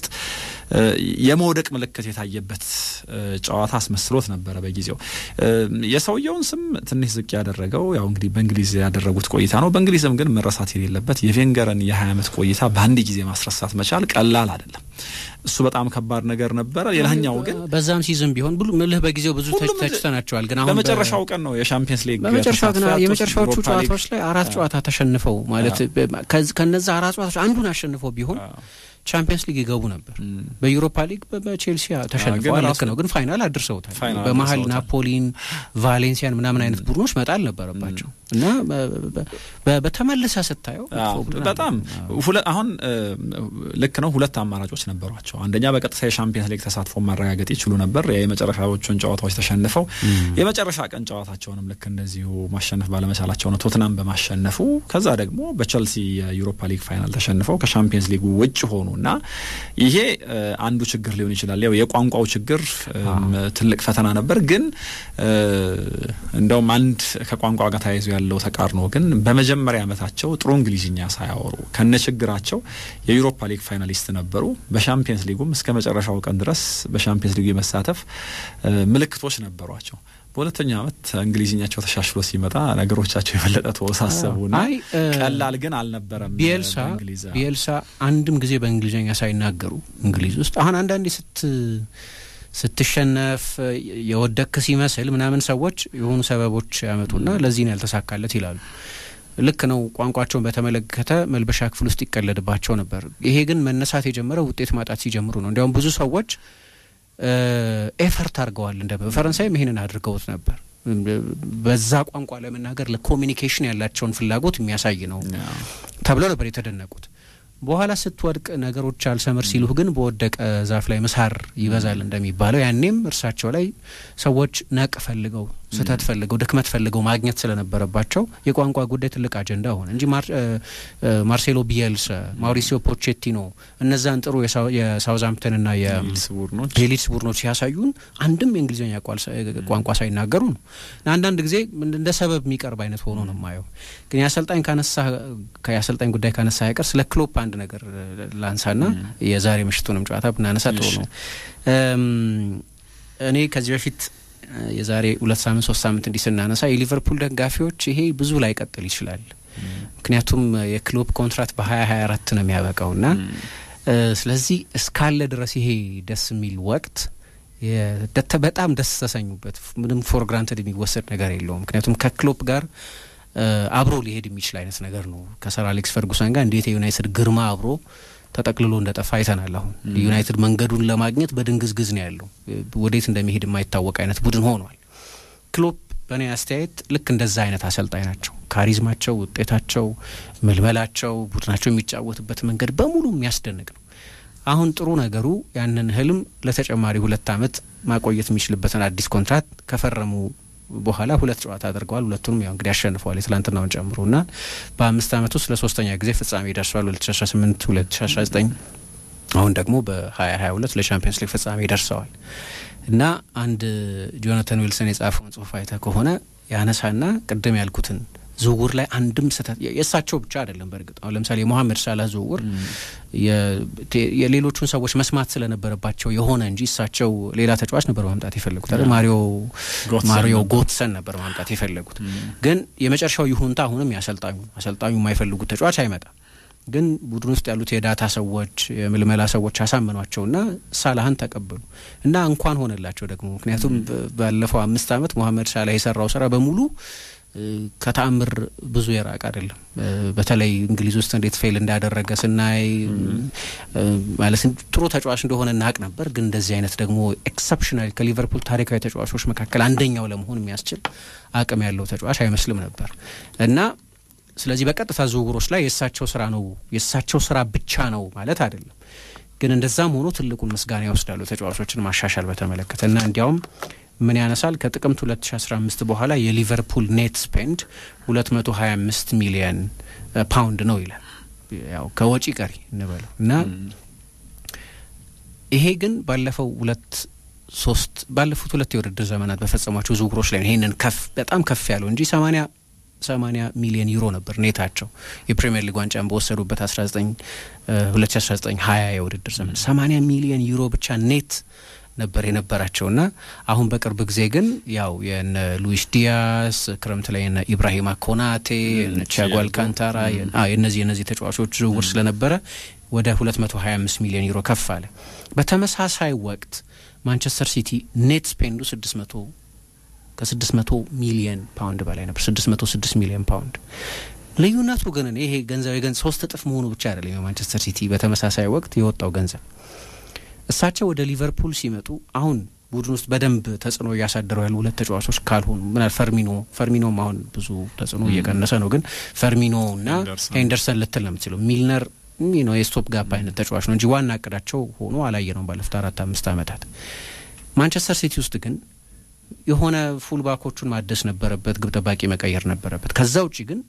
የመውደቅ ምልክት የታየበት ጨዋታ አስመስሎት ነበረ በጊዜው የሰውየውን ስም ትንሽ ዝቅ ያደረገው ያው እንግዲህ በእንግሊዝ ያደረጉት ቆይታ ነው። በእንግሊዝም ግን መረሳት የሌለበት የቬንገርን የ20 ዓመት ቆይታ በአንድ ጊዜ ማስረሳት መቻል ቀላል አይደለም። እሱ በጣም ከባድ ነገር ነበረ። ሌላኛው ግን በዛም ሲዝም ቢሆን ብሉ ምልህ በጊዜው ብዙ ተችተናቸዋል። ግን አሁን በመጨረሻው ቀን ነው የሻምፒየንስ ሊግ በመጨረሻው ግን የመጨረሻዎቹ ጨዋታዎች ላይ አራት ጨዋታ ተሸንፈው ማለት ከነዛ አራት ጨዋታዎች አንዱን አሸንፈው ቢሆን ቻምፒየንስ ሊግ ይገቡ ነበር። በዩሮፓ ሊግ በቼልሲ ተሸንፈዋል። ልክ ነው፣ ግን ፋይናል አድርሰውታል። በመሀል ናፖሊን፣ ቫሌንሲያን ምናምን አይነት ቡድኖች መጣል ነበረባቸው እና በተመልሰ ስታየው በጣም አሁን ልክ ነው። ሁለት አማራጮች ነበሯቸው። አንደኛ በቀጥታ የሻምፒየንስ ሊግ ተሳትፎ ማረጋገጥ ይችሉ ነበር። የመጨረሻዎቹን ጨዋታዎች ተሸንፈው የመጨረሻ ቀን ጨዋታቸውንም ልክ እንደዚሁ ማሸነፍ ባለመቻላቸው ነው ቶትናም በማሸነፉ ከዛ ደግሞ በቸልሲ የዩሮፓ ሊግ ፋይናል ተሸንፈው ከሻምፒየንስ ሊጉ ውጭ ሆኑ እና ይሄ አንዱ ችግር ሊሆን ይችላል። ያው የቋንቋው ችግር ትልቅ ፈተና ነበር። ግን እንደውም አንድ ከቋንቋ ጋር ተያይዞ ያለው ተቃርኖ ግን በመጀመሪያ ዓመታቸው ጥሩ እንግሊዝኛ ሳያወሩ ከነ ችግራቸው የዩሮፓ ሊግ ፋይናሊስት ነበሩ። በሻምፒየንስ ሊጉም እስከ መጨረሻው ቀን ድረስ በሻምፒየንስ ሊጉ የመሳተፍ ምልክቶች ነበሯቸው። በሁለተኛው ዓመት እንግሊዝኛቸው ተሻሽሎ ሲመጣ ነገሮቻቸው የበለጠ ተወሳሰቡና ቀላል ግን አልነበረም። ቢኤልሳ ቢኤልሳ አንድም ጊዜ በእንግሊዝኛ ሳይናገሩ እንግሊዝ ውስጥ አሁን አንዳንዴ ስት ስትሸነፍ የወደክ ሲመስል ምናምን ሰዎች የሆኑ ሰበቦች ያመጡና ለዚህ ነው ያልተሳካለት ይላሉ። ልክ ነው። ቋንቋቸውን በተመለከተ መልበሻ ክፍል ውስጥ ይቀለድባቸው ነበር። ይሄ ግን መነሳት የጀመረው ውጤት ማጣት ሲጀምሩ ነው። እንዲያውም ብዙ ሰዎች ኤፈርት አድርገዋል። እንደ በፈረንሳይም ይሄንን አድርገውት ነበር። በዛ ቋንቋ ለመናገር ለኮሚኒኬሽን ያላቸውን ፍላጎት የሚያሳይ ነው ተብለው ነበር የተደነቁት። በኋላ ስትወድቅ ነገሮች አልሰምር ሲሉህ ግን በወደቀ ዛፍ ላይ ምሳር ይበዛል እንደሚባለው ያኔም እርሳቸው ላይ ሰዎች ነቅ ፈልገው ስህተት ፈልገው ድክመት ፈልገው ማግኘት ስለነበረባቸው የቋንቋ ጉዳይ ትልቅ አጀንዳ ሆነ እንጂ ማርሴሎ ቢየልስ፣ ማውሪሲዮ ፖቼቲኖ እነዛን ጥሩ የሳውዛምፕተንና የሊድስ ቡድኖች ሲያሳዩን አንድም የእንግሊዝኛ ቋንቋ ሳይናገሩ ነው። አንዳንድ ጊዜ እንደ ሰበብ የሚቀርብ አይነት ሆኖ ነው የማየው። ግን የአሰልጣኝ ካነሳ የአሰልጣኝ ጉዳይ ካነሳ አይቀር ስለ ክሎፕ አንድ ነገር ላንሳና የዛሬ ምሽቱንም ጨዋታ ብናነሳ ጥሩ ነው። እኔ ከዚህ በፊት የዛሬ ሁለት ሳምንት ሶስት ሳምንት እንዲህ ስናነሳ የሊቨርፑል ደጋፊዎች ይሄ ብዙ ላይ ቀጥል ይችላል፣ ምክንያቱም የክሎፕ ኮንትራት በሀያ ሀያ አራት ነው የሚያበቃው እና ስለዚህ እስካለ ድረስ ይሄ ደስ የሚል ወቅት በጣም ደስ ተሰኙበት። ምንም ፎር ግራንትድ የሚወሰድ ነገር የለውም። ምክንያቱም ከክሎፕ ጋር አብሮ ሊሄድ የሚችል አይነት ነገር ነው። ከሰር አሌክስ ፈርጉሰን ጋር እንዴት የዩናይትድ ግርማ አብሮ ተጠቅልሎ እንደጠፋ አይተናል። አሁን ዩናይትድ መንገዱን ለማግኘት በድንግዝግዝ ነው ያለው። ወዴት እንደሚሄድ የማይታወቅ አይነት ቡድን ሆኗል። ክሎፕ በእኔ አስተያየት ልክ እንደዛ አይነት አሰልጣኝ ናቸው። ካሪዝማቸው፣ ውጤታቸው፣ ምልመላቸው፣ ቡድናቸው የሚጫወትበት መንገድ በሙሉ የሚያስደንቅ ነው። አሁን ጥሩ ነገሩ ያንን ህልም ለተጨማሪ ሁለት ዓመት ማቆየት የሚችልበትን አዲስ ኮንትራት ከፈረሙ በኋላ ሁለት ጨዋታ አድርገዋል። ሁለቱንም ያው እንግዲህ አሸንፈዋል የትላንትናውን ጨምሮ እና በአምስት ዓመት ውስጥ ለሶስተኛ ጊዜ ፍጻሜ ደርሰዋል። ሁለት ሺ አስራ ስምንት ሁለት ሺ አስራ ዘጠኝ አሁን ደግሞ በሀያ ሀያ ሁለት ለቻምፒየንስ ሊግ ፍጻሜ ደርሰዋል እና አንድ ጆናታን ዊልሰን የጻፈውን ጽሁፍ አይተ ከሆነ ያነሳና ቅድም ያልኩትን ዝውውር ላይ አንድም ስህተት የእሳቸው ብቻ አይደለም። በእርግጥ አሁን ለምሳሌ የሞሐመድ ሳላህ ዝውውር የሌሎቹን ሰዎች መስማት ስለነበረባቸው የሆነ እንጂ እሳቸው ሌላ ተጫዋች ነበር ማምጣት የፈለጉት አይደል? ማሪዮ ማሪዮ ጎትሰን ነበር ማምጣት የፈለጉት። ግን የመጨረሻው ይሁንታ አሁንም የአሰልጣኙ አሰልጣኙ የማይፈልጉት ተጫዋች አይመጣም። ግን ቡድን ውስጥ ያሉት የዳታ ሰዎች የምልመላ ሰዎች አሳመኗቸውና ሳላህን ተቀበሉ እና እንኳን ሆነላቸው ደግሞ ምክንያቱም ባለፈው አምስት ዓመት ሞሐመድ ሳላህ የሰራው ስራ በሙሉ ከተአምር ብዙ የራቅ አይደለም። በተለይ እንግሊዝ ውስጥ እንዴት ፌል እንዳደረገ ስናይ ማለት ጥሩ ተጫዋች እንደሆነ እናቅ ነበር። ግን እንደዚህ አይነት ደግሞ ኤክሰፕሽናል ከሊቨርፑል ታሪካዊ ተጫዋቾች መካከል አንደኛው ለመሆን የሚያስችል አቅም ያለው ተጫዋች አይመስልም ነበር እና ስለዚህ በቀጥታ ዝውውሮች ላይ የእሳቸው ስራ ነው የእሳቸው ስራ ብቻ ነው ማለት አይደለም። ግን እንደዛም ሆኖ ትልቁን ምስጋና ይወስዳሉ ተጫዋቾችን ማሻሻል በተመለከተ እና እንዲያውም ምን ያነሳል ከጥቅምት 2015 በኋላ የሊቨርፑል ኔት ስፔንድ 225 ሚሊየን ፓውንድ ነው ይላል። ያው ከወጪ ቀሪ እንበለው እና ይሄ ግን ባለፈው ሁለት ሶስት ባለፉት ሁለት የውድድር ዘመናት በፈጸሟቸው ዝውውሮች ላይ ይሄንን ከፍ በጣም ከፍ ያለው እንጂ 80 80 ሚሊዮን ዩሮ ነበር ኔታቸው የፕሪሚየር ሊግ ዋንጫን በወሰዱበት 19 2019 20 የውድድር ዘመን 80 ሚሊዮን ዩሮ ብቻ ኔት ነበር የነበራቸውና አሁን በቅርብ ጊዜ ግን ያው የነ ሉዊስ ዲያስ ክረምት ላይ የነ ኢብራሂማ ኮናቴ የነ ቲያጎ አልካንታራ የነዚህ የነዚህ ተጫዋቾች ዝውውር ስለነበረ ወደ 225 ሚሊዮን ዩሮ ከፍ አለ። በተመሳሳይ ወቅት ማንቸስተር ሲቲ ኔት ስፔንዱ 600 ከ600 ሚሊዮን ፓውንድ በላይ ነበር። 606 ሚሊዮን ፓውንድ ልዩነቱ ግን እኔ ይሄ ገንዘብ የገንዘብ ሶስት እጥፍ መሆኑ ብቻ አይደለም። የማንቸስተር ሲቲ በተመሳሳይ ወቅት የወጣው ገንዘብ እሳቸው ወደ ሊቨርፑል ሲመጡ አሁን ቡድን ውስጥ በደንብ ተጽዕኖ እያሳደረው ያሉ ሁለት ተጫዋቾች ካልሆኑ ምናል ፈርሚኖ ፈርሚኖም አሁን ብዙ ተጽዕኖ እየቀነሰ ነው። ግን ፈርሚኖ እና ሄንደርሰን ልትል ነው የምትችለው። ሚልነር ነው የስቶፕ ጋፕ አይነት ተጫዋች ነው እንጂ ዋና እቅዳቸው ሆኖ አላየ ነው ባለፉት አራት አምስት ዓመታት። ማንቸስተር ሲቲ ውስጥ ግን የሆነ ፉልባኮቹን ማደስ ነበረበት፣ ግብ ጠባቂ መቀየር ነበረበት። ከዛ ውጭ ግን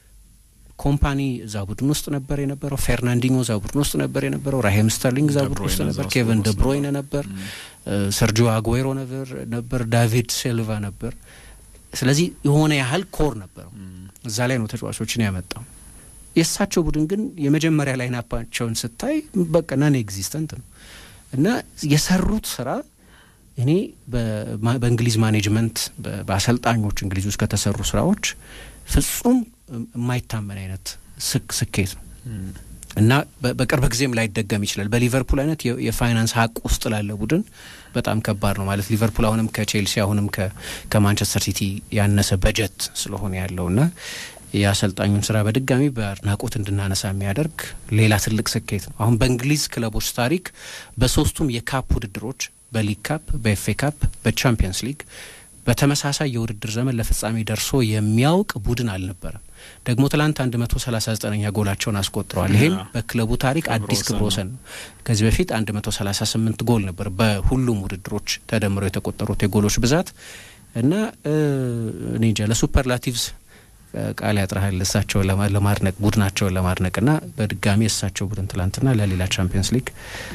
ኮምፓኒ እዛ ቡድን ውስጥ ነበር የነበረው። ፌርናንዲኞ እዛ ቡድን ውስጥ ነበር የነበረው። ራሄም ስተርሊንግ እዛ ቡድን ውስጥ ነበር። ኬቨን ደብሮይነ ነበር። ሰርጂዮ አጉዌሮ ነበር ነበር ዳቪድ ሲልቫ ነበር። ስለዚህ የሆነ ያህል ኮር ነበረው። እዛ ላይ ነው ተጫዋቾችን ያመጣው። የእሳቸው ቡድን ግን የመጀመሪያ ላይናፓቸውን ስታይ በቃ ናን ኤግዚስተንት ነው እና የሰሩት ስራ እኔ በእንግሊዝ ማኔጅመንት በአሰልጣኞች እንግሊዝ ውስጥ ከተሰሩ ስራዎች ፍጹም የማይታመን አይነት ስኬት ነው እና በቅርብ ጊዜም ላይደገም ይችላል። በሊቨርፑል አይነት የፋይናንስ ሀቅ ውስጥ ላለ ቡድን በጣም ከባድ ነው ማለት ሊቨርፑል አሁንም ከቼልሲ አሁንም ከማንቸስተር ሲቲ ያነሰ በጀት ስለሆነ ያለው እና የአሰልጣኙን ስራ በድጋሚ በአድናቆት እንድናነሳ የሚያደርግ ሌላ ትልቅ ስኬት ነው። አሁን በእንግሊዝ ክለቦች ታሪክ በሶስቱም የካፕ ውድድሮች በሊግ ካፕ፣ በኤፍ ኤ ካፕ፣ በቻምፒየንስ ሊግ በተመሳሳይ የውድድር ዘመን ለፍጻሜ ደርሶ የሚያውቅ ቡድን አልነበረም። ደግሞ ትላንት አንድ መቶ ሰላሳ ዘጠነኛ ጎላቸውን አስቆጥረዋል። ይሄም በክለቡ ታሪክ አዲስ ክብረ ወሰን ነው። ከዚህ በፊት አንድ መቶ ሰላሳ ስምንት ጎል ነበር በሁሉም ውድድሮች ተደምረው የተቆጠሩት የጎሎች ብዛት እና እኔ እንጃ ለሱፐርላቲቭስ ቃል ያጥረሃል እሳቸውን ለማድነቅ ቡድናቸውን ለማድነቅ ና በድጋሚ የእሳቸው ቡድን ትላንትና ለሌላ ቻምፒየንስ ሊግ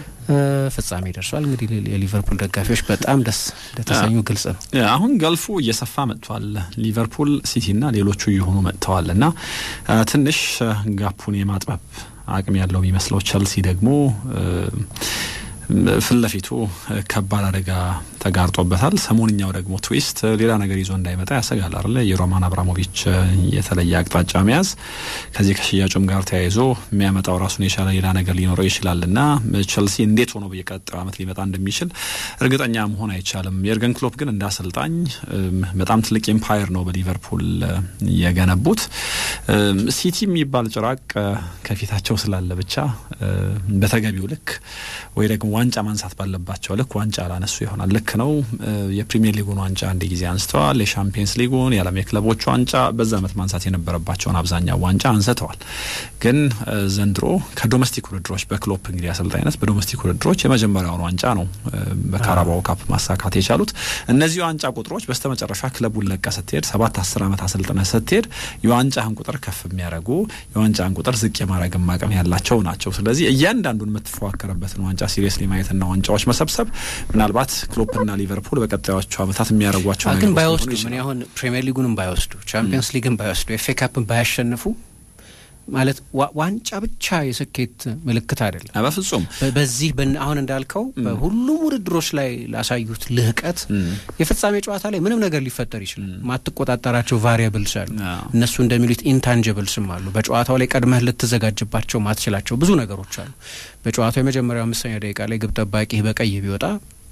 ፍጻሜ ደርሷል። እንግዲህ የሊቨርፑል ደጋፊዎች በጣም ደስ እንደተሰኙ ግልጽ ነው። አሁን ገልፉ እየሰፋ መጥቷል። ሊቨርፑል፣ ሲቲ ና ሌሎቹ እየሆኑ መጥተዋል እና ትንሽ ጋፑን የማጥበብ አቅም ያለው የሚመስለው ቸልሲ ደግሞ ፊት ለፊቱ ከባድ አደጋ ተጋርጦበታል። ሰሞንኛው ደግሞ ትዊስት ሌላ ነገር ይዞ እንዳይመጣ ያሰጋል አይደለ? የሮማን አብራሞቪች የተለየ አቅጣጫ መያዝ ከዚህ ከሽያጩም ጋር ተያይዞ የሚያመጣው ራሱን የቻለ ሌላ ነገር ሊኖረው ይችላል እና ቸልሲ እንዴት ሆኖ በየቀጣዩ ዓመት ሊመጣ እንደሚችል እርግጠኛ መሆን አይቻልም። የርገን ክሎፕ ግን እንደ አሰልጣኝ በጣም ትልቅ ኤምፓየር ነው በሊቨርፑል የገነቡት። ሲቲ የሚባል ጭራቅ ከፊታቸው ስላለ ብቻ በተገቢው ልክ ወይ ደግሞ ዋንጫ ማንሳት ባለባቸው ልክ ዋንጫ አላነሱ ይሆናል። ልክ ነው። የፕሪሚየር ሊጉን ዋንጫ አንድ ጊዜ አንስተዋል። የሻምፒየንስ ሊጉን፣ የዓለም የክለቦች ዋንጫ በዛ ዓመት ማንሳት የነበረባቸውን አብዛኛው ዋንጫ አንስተዋል። ግን ዘንድሮ ከዶሜስቲክ ውድድሮች በክሎፕ እንግዲህ አሰልጣኝነት በዶሜስቲክ ውድድሮች የመጀመሪያውን ዋንጫ ነው በካራባው ካፕ ማሳካት የቻሉት። እነዚህ ዋንጫ ቁጥሮች በስተመጨረሻ ክለቡን ለቀ ስትሄድ ሰባት አስር ዓመት አሰልጥነ ስትሄድ የዋንጫህን ቁጥር ከፍ የሚያደርጉ የዋንጫህን ቁጥር ዝቅ የማድረግ አቅም ያላቸው ናቸው። ስለዚህ እያንዳንዱን የምትፎካከርበትን ዋንጫ ሲሪየስሊ ማየትና ዋንጫዎች መሰብሰብ ምናልባት ክሎፕና ሊቨርፑል በቀጣዮቹ ዓመታት የሚያደርጓቸው ግን ባይወስዱ ምን ያሁን ፕሪሚየር ሊጉንም ባይወስዱ ቻምፒየንስ ሊግን ባይወስዱ ኤፍ ኤ ካፕን ባያሸንፉ ማለት ዋንጫ ብቻ የስኬት ምልክት አይደለም። በፍጹም በዚህ አሁን እንዳልከው በሁሉም ውድድሮች ላይ ላሳዩት ልህቀት የፍጻሜ ጨዋታ ላይ ምንም ነገር ሊፈጠር ይችላል። ማትቆጣጠራቸው ቫሪያብልስ አሉ። እነሱ እንደሚሉት ኢንታንጅብልስም አሉ። በጨዋታው ላይ ቀድመህ ልትዘጋጅባቸው ማትችላቸው ብዙ ነገሮች አሉ። በጨዋታው የመጀመሪያው አምስተኛ ደቂቃ ላይ ግብ ጠባቂ በቀይ ቢወጣ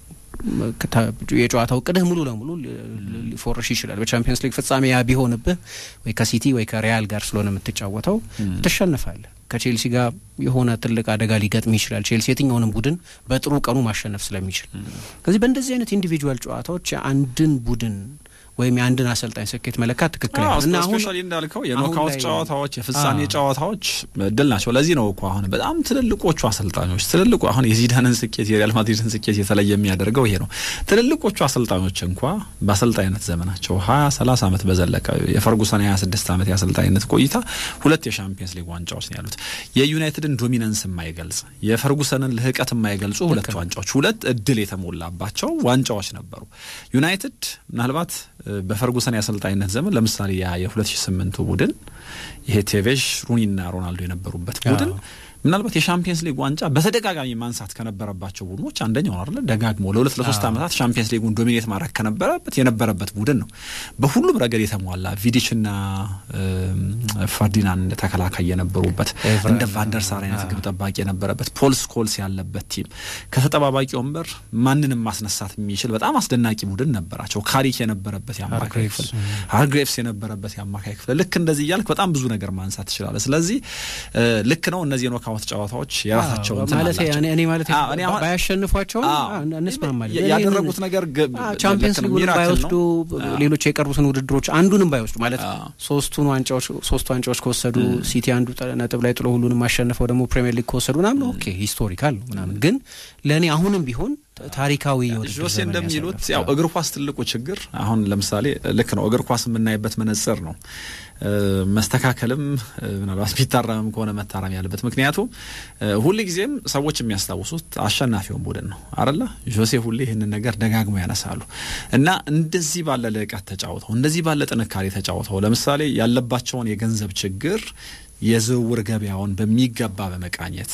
የጨዋታው ቅድህ ሙሉ ለሙሉ ሊፎርሽ ይችላል። በቻምፒየንስ ሊግ ፍጻሜ ያ ቢሆንብህ ወይ ከሲቲ ወይ ከሪያል ጋር ስለሆነ የምትጫወተው ትሸንፋለህ። ከቼልሲ ጋር የሆነ ትልቅ አደጋ ሊገጥም ይችላል። ቼልሲ የትኛውንም ቡድን በጥሩ ቀኑ ማሸነፍ ስለሚችል ከዚህ በእንደዚህ አይነት ኢንዲቪጁዋል ጨዋታዎች የአንድን ቡድን ወይም የአንድን አሰልጣኝ ስኬት መለካት ትክክል እና አሁን እንዳልከው የኖካውት ጨዋታዎች የፍጻሜ ጨዋታዎች እድል ናቸው። ለዚህ ነው እኮ አሁን በጣም ትልልቆቹ አሰልጣኞች ትልልቁ አሁን የዚዳንን ስኬት የሪያል ማድሪድን ስኬት የተለየ የሚያደርገው ይሄ ነው። ትልልቆቹ አሰልጣኞች እንኳ በአሰልጣኝነት ዘመናቸው ሀያ ሰላሳ ዓመት በዘለቀ የፈርጉሰን ሀያ ስድስት ዓመት የአሰልጣኝነት ቆይታ ሁለት የሻምፒየንስ ሊግ ዋንጫዎች ነው ያሉት። የዩናይትድን ዶሚናንስ የማይገልጽ የፈርጉሰንን ልህቀት የማይገልጹ ሁለት ዋንጫዎች ሁለት እድል የተሞላባቸው ዋንጫዎች ነበሩ። ዩናይትድ ምናልባት በፈርጉሰን የአሰልጣኝነት ዘመን ለምሳሌ ያ የ2008ቱ ቡድን ይሄ ቴቬዥ ሩኒና ሮናልዶ የነበሩበት ቡድን ምናልባት የሻምፒየንስ ሊግ ዋንጫ በተደጋጋሚ ማንሳት ከነበረባቸው ቡድኖች አንደኛው ነው አይደለ? ደጋግሞ ለሁለት ለሶስት ዓመታት ሻምፒየንስ ሊጉን ዶሚኔት ማድረግ ከነበረበት የነበረበት ቡድን ነው። በሁሉም ረገድ የተሟላ ቪዲችና ፈርዲናንድ ተከላካይ የነበሩበት እንደ ቫንደርሳር አይነት ግብ ጠባቂ የነበረበት ፖል ስኮልስ ያለበት ቲም ከተጠባባቂ ወንበር ማንንም ማስነሳት የሚችል በጣም አስደናቂ ቡድን ነበራቸው። ካሪክ የነበረበት የአማካይ ክፍል፣ ሃርግሬቭስ የነበረበት የአማካይ ክፍል ልክ እንደዚህ እያልክ በጣም ብዙ ነገር ማንሳት ትችላለህ። ስለዚህ ልክ ነው እነዚህ ኖካውት ጨዋታዎች የራሳቸው ማለት እኔ ማለት ባያሸንፏቸውም እንስማማለን። ያደረጉት ነገር ቻምፒየንስ ሊጉን ባይወስዱ ሌሎች የቀሩትን ውድድሮች አንዱንም ባይወስዱ ማለት ሶስቱን ዋንጫዎች ሶስቱ ዋንጫዎች ከወሰዱ ሲቲ አንዱ ነጥብ ላይ ጥሎ ሁሉንም አሸንፈው ደግሞ ፕሪሚየር ሊግ ከወሰዱ ምናምን ኦኬ ሂስቶሪካል ነው ምናምን፣ ግን ለእኔ አሁንም ቢሆን ታሪካዊ ጆሴ እንደሚሉት ያው እግር ኳስ ትልቁ ችግር አሁን ለምሳሌ ልክ ነው እግር ኳስ የምናይበት መነጽር ነው መስተካከልም ምናልባት ቢታረምም ከሆነ መታረም ያለበት። ምክንያቱም ሁል ጊዜም ሰዎች የሚያስታውሱት አሸናፊውን ቡድን ነው አረላ ጆሴ ሁሌ ይህንን ነገር ደጋግሞ ያነሳሉ እና እንደዚህ ባለ ልዕቀት ተጫውተው እንደዚህ ባለ ጥንካሬ ተጫውተው ለምሳሌ ያለባቸውን የገንዘብ ችግር የዝውውር ገበያውን በሚገባ በመቃኘት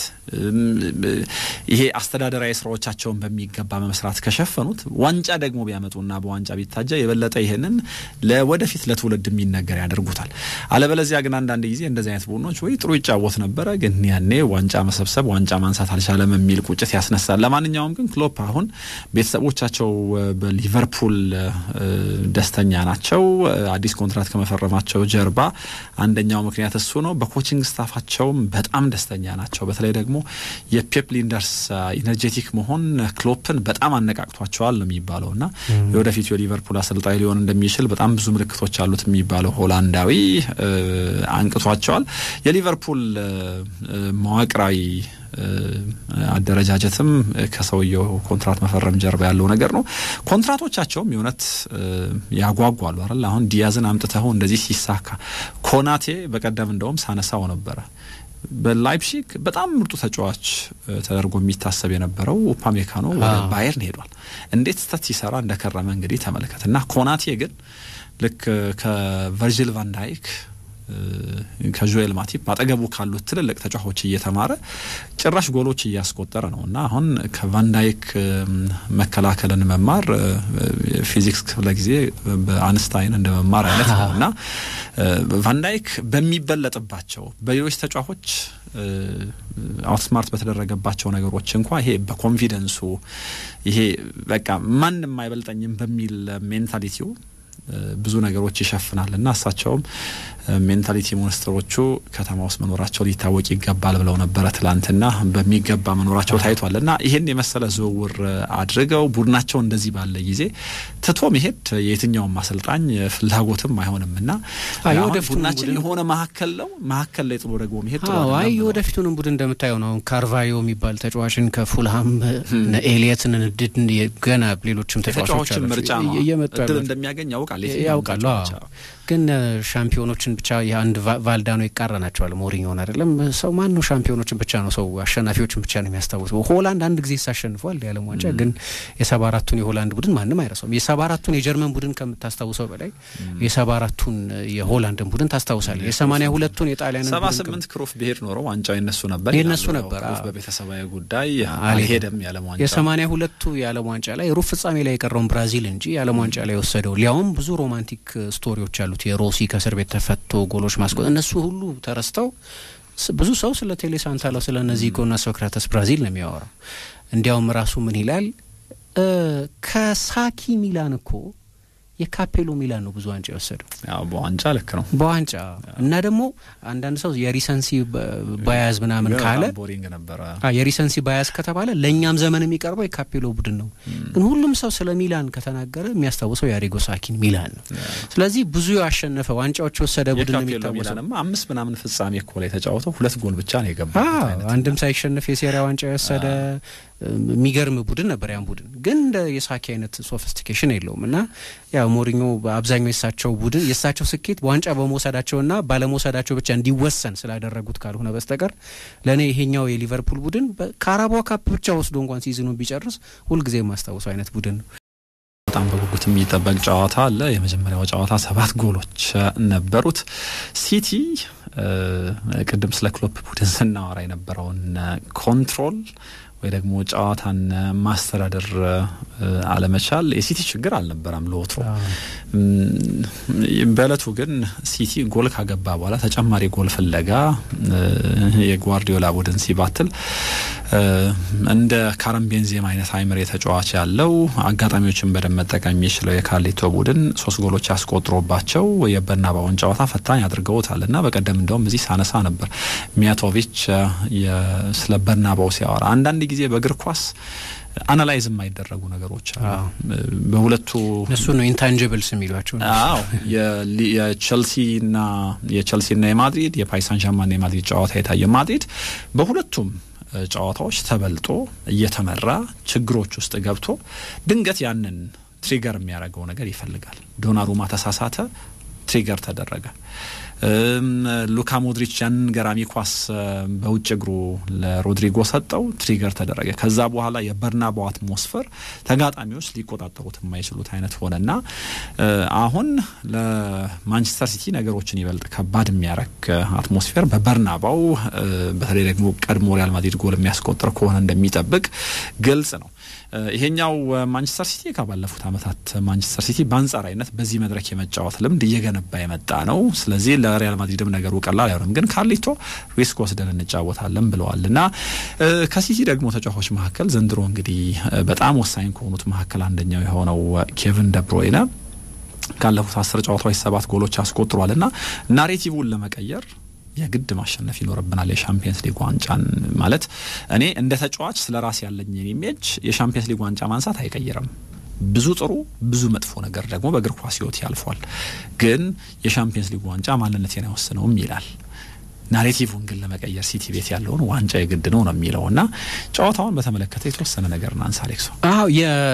ይሄ አስተዳደራዊ ስራዎቻቸውን በሚገባ በመስራት ከሸፈኑት ዋንጫ ደግሞ ቢያመጡና በዋንጫ ቢታጃ የበለጠ ይህንን ለወደፊት ለትውልድ የሚነገር ያደርጉታል። አለበለዚያ ግን አንዳንድ ጊዜ እንደዚህ አይነት ቡድኖች ወይ ጥሩ ይጫወት ነበረ፣ ግን ያኔ ዋንጫ መሰብሰብ ዋንጫ ማንሳት አልቻለም የሚል ቁጭት ያስነሳል። ለማንኛውም ግን ክሎፕ አሁን ቤተሰቦቻቸው በሊቨርፑል ደስተኛ ናቸው። አዲስ ኮንትራት ከመፈረማቸው ጀርባ አንደኛው ምክንያት እሱ ነው። በኮችንግ ስታፋቸውም በጣም ደስተኛ ናቸው። በተለይ ደግሞ የፔፕ ሊንደርስ ኢነርጄቲክ መሆን ክሎፕን በጣም አነቃቅቷቸዋል ነው የሚባለው እና የወደፊቱ የሊቨርፑል አሰልጣኝ ሊሆን እንደሚችል በጣም ብዙ ምልክቶች አሉት የሚባለው ሆላንዳዊ አንቅቷቸዋል። የሊቨርፑል መዋቅራዊ አደረጃጀትም ከሰውየው ኮንትራት መፈረም ጀርባ ያለው ነገር ነው። ኮንትራቶቻቸውም የእውነት ያጓጓሉ አይደል? አሁን ዲያዝን አምጥተው እንደዚህ ሲሳካ ኮናቴ በቀደም እንደውም ሳነሳው ነበረ በላይፕሺግ በጣም ምርጡ ተጫዋች ተደርጎ የሚታሰብ የነበረው ኡፓሜካኖ ወደ ባየርን ሄዷል። እንዴት ስተት ሲሰራ እንደከረመ እንግዲህ ተመልከት እና ኮናቴ ግን ልክ ከቨርጂል ቫንዳይክ ከጆኤል ማቲፕ አጠገቡ ካሉት ትልልቅ ተጫዋቾች እየተማረ ጭራሽ ጎሎች እያስቆጠረ ነው እና አሁን ከቫንዳይክ መከላከልን መማር ፊዚክስ ክፍለ ጊዜ በአንስታይን እንደ መማር አይነት ነው እና ቫንዳይክ በሚበለጥባቸው በሌሎች ተጫዋቾች አውትስማርት በተደረገባቸው ነገሮች እንኳ ይሄ በኮንፊደንሱ ይሄ በቃ ማንም አይበልጠኝም በሚል ሜንታሊቲው ብዙ ነገሮች ይሸፍናል እና እሳቸውም ሜንታሊቲ ሞንስተሮቹ ከተማ ውስጥ መኖራቸው ሊታወቅ ይገባል ብለው ነበረ ትላንትና። በሚገባ መኖራቸው ታይቷል እና ይህን የመሰለ ዝውውር አድርገው ቡድናቸው እንደዚህ ባለ ጊዜ ትቶ መሄድ የየትኛውም አሰልጣኝ ፍላጎትም አይሆንም እና ቡድናችን የሆነ መካከል ነው መካከል ላይ ጥሎ ደግሞ መሄድ ጥሩ አይ የወደፊቱንም ቡድን እንደምታየው ነው። ካርቫዮ የሚባል ተጫዋችን ከፉልሃም ኤሊየትን ድድን ገና ሌሎችም ተጫዋቾችን ምርጫ ነው እድል እንደሚያገኝ ያውቃል ያውቃሉ ግን ሻምፒዮኖችን ብቻ የአንድ ቫልዳኖ ይቃረናቸዋል። ሞሪኞን አይደለም ሰው ማን ነው ሻምፒዮኖችን ብቻ ነው ሰው አሸናፊዎችን ብቻ ነው የሚያስታውሰው። ሆላንድ አንድ ጊዜ ሳሸንፏል የዓለም ዋንጫ ግን የሰባ አራቱን የሆላንድ ቡድን ማንም አይረሳውም። የሰባ አራቱን የጀርመን ቡድን ከምታስታውሰው በላይ የሰባ አራቱን የሆላንድን ቡድን ታስታውሳለህ። የሰማኒያ ሁለቱን የጣሊያን ሰባ ስምንት ክሮፍ ብሄድ ኖሮ ዋንጫው የነሱ ነበር የነሱ ነበር። በቤተሰባዊ ጉዳይ አልሄደም የዓለም ዋንጫ የሰማኒያ ሁለቱ የዓለም ዋንጫ ላይ ሩብ ፍጻሜ ላይ የቀረውን ብራዚል እንጂ የዓለም ዋንጫ ላይ የወሰደው ሊያውም ብዙ ሮማንቲክ ስቶሪዎች አሉት የሮሲ ከእስር ቤት ተፈቶ ጎሎች ማስቆጥ እነሱ ሁሉ ተረስተው ብዙ ሰው ስለ ቴሌ ሳንታሎ ስለ እነዚህና ሶክራተስ ብራዚል ነው የሚያወራው። እንዲያውም ራሱ ምን ይላል ከሳኪ ሚላን እኮ የካፔሎ ሚላን ነው ብዙ ዋንጫ የወሰደው። ያው በዋንጫ ልክ ነው በዋንጫ እና ደግሞ አንዳንድ ሰው የሪሰንሲ ባያዝ ምናምን ካለ ቦሪንግ ነበረ። የሪሰንሲ ባያዝ ከተባለ ለእኛም ዘመን የሚቀርበው የካፔሎ ቡድን ነው። ግን ሁሉም ሰው ስለ ሚላን ከተናገረ የሚያስታውሰው የአሪጎ ሳኪን ሚላን ነው። ስለዚህ ብዙ ያሸነፈ ዋንጫዎች የወሰደ ቡድን ነው የሚታወሰው። ሚላንማ አምስት ምናምን ፍጻሜ እኮ ላይ ተጫውተው ሁለት ጎል ብቻ ነው የገባበት። አንድም ሳይሸነፍ የሴሪያ ዋንጫ የወሰደ የሚገርም ቡድን ነበር። ያን ቡድን ግን እንደ የሳኪ አይነት ሶፊስቲኬሽን የለውም እና ያው ሞሪኞ በአብዛኛው የሳቸው ቡድን የሳቸው ስኬት ዋንጫ በመውሰዳቸውና ባለመውሰዳቸው ብቻ እንዲወሰን ስላደረጉት ካልሆነ በስተቀር ለእኔ ይሄኛው የሊቨርፑል ቡድን ከአረቧ ካፕ ብቻ ወስዶ እንኳን ሲዝኑን ቢጨርስ ሁልጊዜ የማስታውሰው አይነት ቡድን ነው። በጣም በጉጉት የሚጠበቅ ጨዋታ አለ። የመጀመሪያው ጨዋታ ሰባት ጎሎች ነበሩት። ሲቲ ቅድም ስለ ክሎፕ ቡድን ስናወራ የነበረውን ኮንትሮል ወይ ደግሞ ጨዋታን ማስተዳደር አለመቻል የሲቲ ችግር አልነበረም ለወትሮ። በእለቱ ግን ሲቲ ጎል ካገባ በኋላ ተጨማሪ ጎል ፍለጋ የጓርዲዮላ ቡድን ሲባትል እንደ ካረም ቤንዜማ አይነት አይምሬ ተጫዋች ያለው አጋጣሚዎችን በደንብ መጠቀም የሚችለው የካርሊቶ ቡድን ሶስት ጎሎች ያስቆጥሮባቸው የበርናባውን ጨዋታ ፈታኝ አድርገውታል እና በቀደም እንደውም እዚህ ሳነሳ ነበር ሚያቶቪች ስለ በርናባው ሲያወራ አንዳንድ ጊዜ በእግር ኳስ አናላይዝ የማይደረጉ ነገሮች አሉ። በሁለቱ እነሱ ነው ኢንታንጅብልስ የሚሏቸው። አዎ የቸልሲና የቸልሲና የማድሪድ የፓሪስ ሳን ዠርማንና የማድሪድ ጨዋታ የታየ ማድሪድ በሁለቱም ጨዋታዎች ተበልጦ እየተመራ ችግሮች ውስጥ ገብቶ ድንገት ያንን ትሪገር የሚያደርገው ነገር ይፈልጋል። ዶናሩማ ተሳሳተ፣ ትሪገር ተደረገ። ሉካ ሞድሪች ያንን ገራሚ ኳስ በውጭ እግሩ ለሮድሪጎ ሰጠው፣ ትሪገር ተደረገ። ከዛ በኋላ የበርናባው አትሞስፈር ተጋጣሚዎች ሊቆጣጠሩት የማይችሉት አይነት ሆነና አሁን ለማንቸስተር ሲቲ ነገሮችን ይበልጥ ከባድ የሚያረግ አትሞስፌር በበርናባው በተለይ ደግሞ ቀድሞ ሪያል ማድሪድ ጎል የሚያስቆጥር ከሆነ እንደሚጠብቅ ግልጽ ነው። ይሄኛው ማንቸስተር ሲቲ ከባለፉት ዓመታት ማንቸስተር ሲቲ በአንጻራዊነት በዚህ መድረክ የመጫወት ልምድ እየገነባ የመጣ ነው። ስለዚህ ለሪያል ማድሪድም ነገሩ ቀላል አይሆንም። ግን ካርሊቶ ሪስክ ወስደን እንጫወታለን ብለዋል እና ከሲቲ ደግሞ ተጫዋቾች መካከል ዘንድሮ እንግዲህ በጣም ወሳኝ ከሆኑት መካከል አንደኛው የሆነው ኬቪን ደብሮይነ ካለፉት አስር ጨዋታዎች ሰባት ጎሎች አስቆጥሯል እና ናሬቲቭን ለመቀየር የግድ ማሸነፍ ይኖርብናል። የሻምፒየንስ ሊግ ዋንጫን ማለት እኔ እንደ ተጫዋች ስለ ራስ ያለኝን ኢሜጅ የሻምፒየንስ ሊግ ዋንጫ ማንሳት አይቀይርም። ብዙ ጥሩ ብዙ መጥፎ ነገር ደግሞ በእግር ኳስ ሕይወት ያልፏል። ግን የሻምፒየንስ ሊግ ዋንጫ ማንነቴን አይወስነውም ይላል። ናሬቲቭን ግን ለመቀየር ሲቲ ቤት ያለውን ዋንጫ የግድ ነው ነው የሚለው እና ጨዋታውን በተመለከተ የተወሰነ ነገር እናንሳ። አሌክሶ አዎ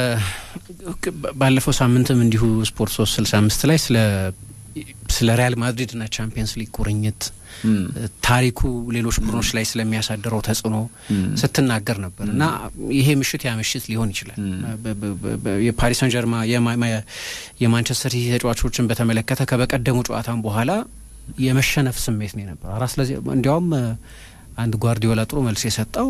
ባለፈው ሳምንትም እንዲሁ ስፖርት ሶስት ስልሳ አምስት ላይ ስለ ስለ ሪያል ማድሪድ እና ቻምፒየንስ ሊግ ቁርኝት ታሪኩ ሌሎች ቡድኖች ላይ ስለሚያሳድረው ተጽዕኖ ስትናገር ነበር እና ይሄ ምሽት ያ ምሽት ሊሆን ይችላል። የፓሪስ ሰን ጀርማ የማንቸስተር ሲቲ ተጫዋቾችን በተመለከተ ከበቀደሙ ጨዋታም በኋላ የመሸነፍ ስሜት ነው የነበረው። አራት ለዜ እንዲያውም አንድ ጓርዲዮላ ጥሩ መልስ የሰጠው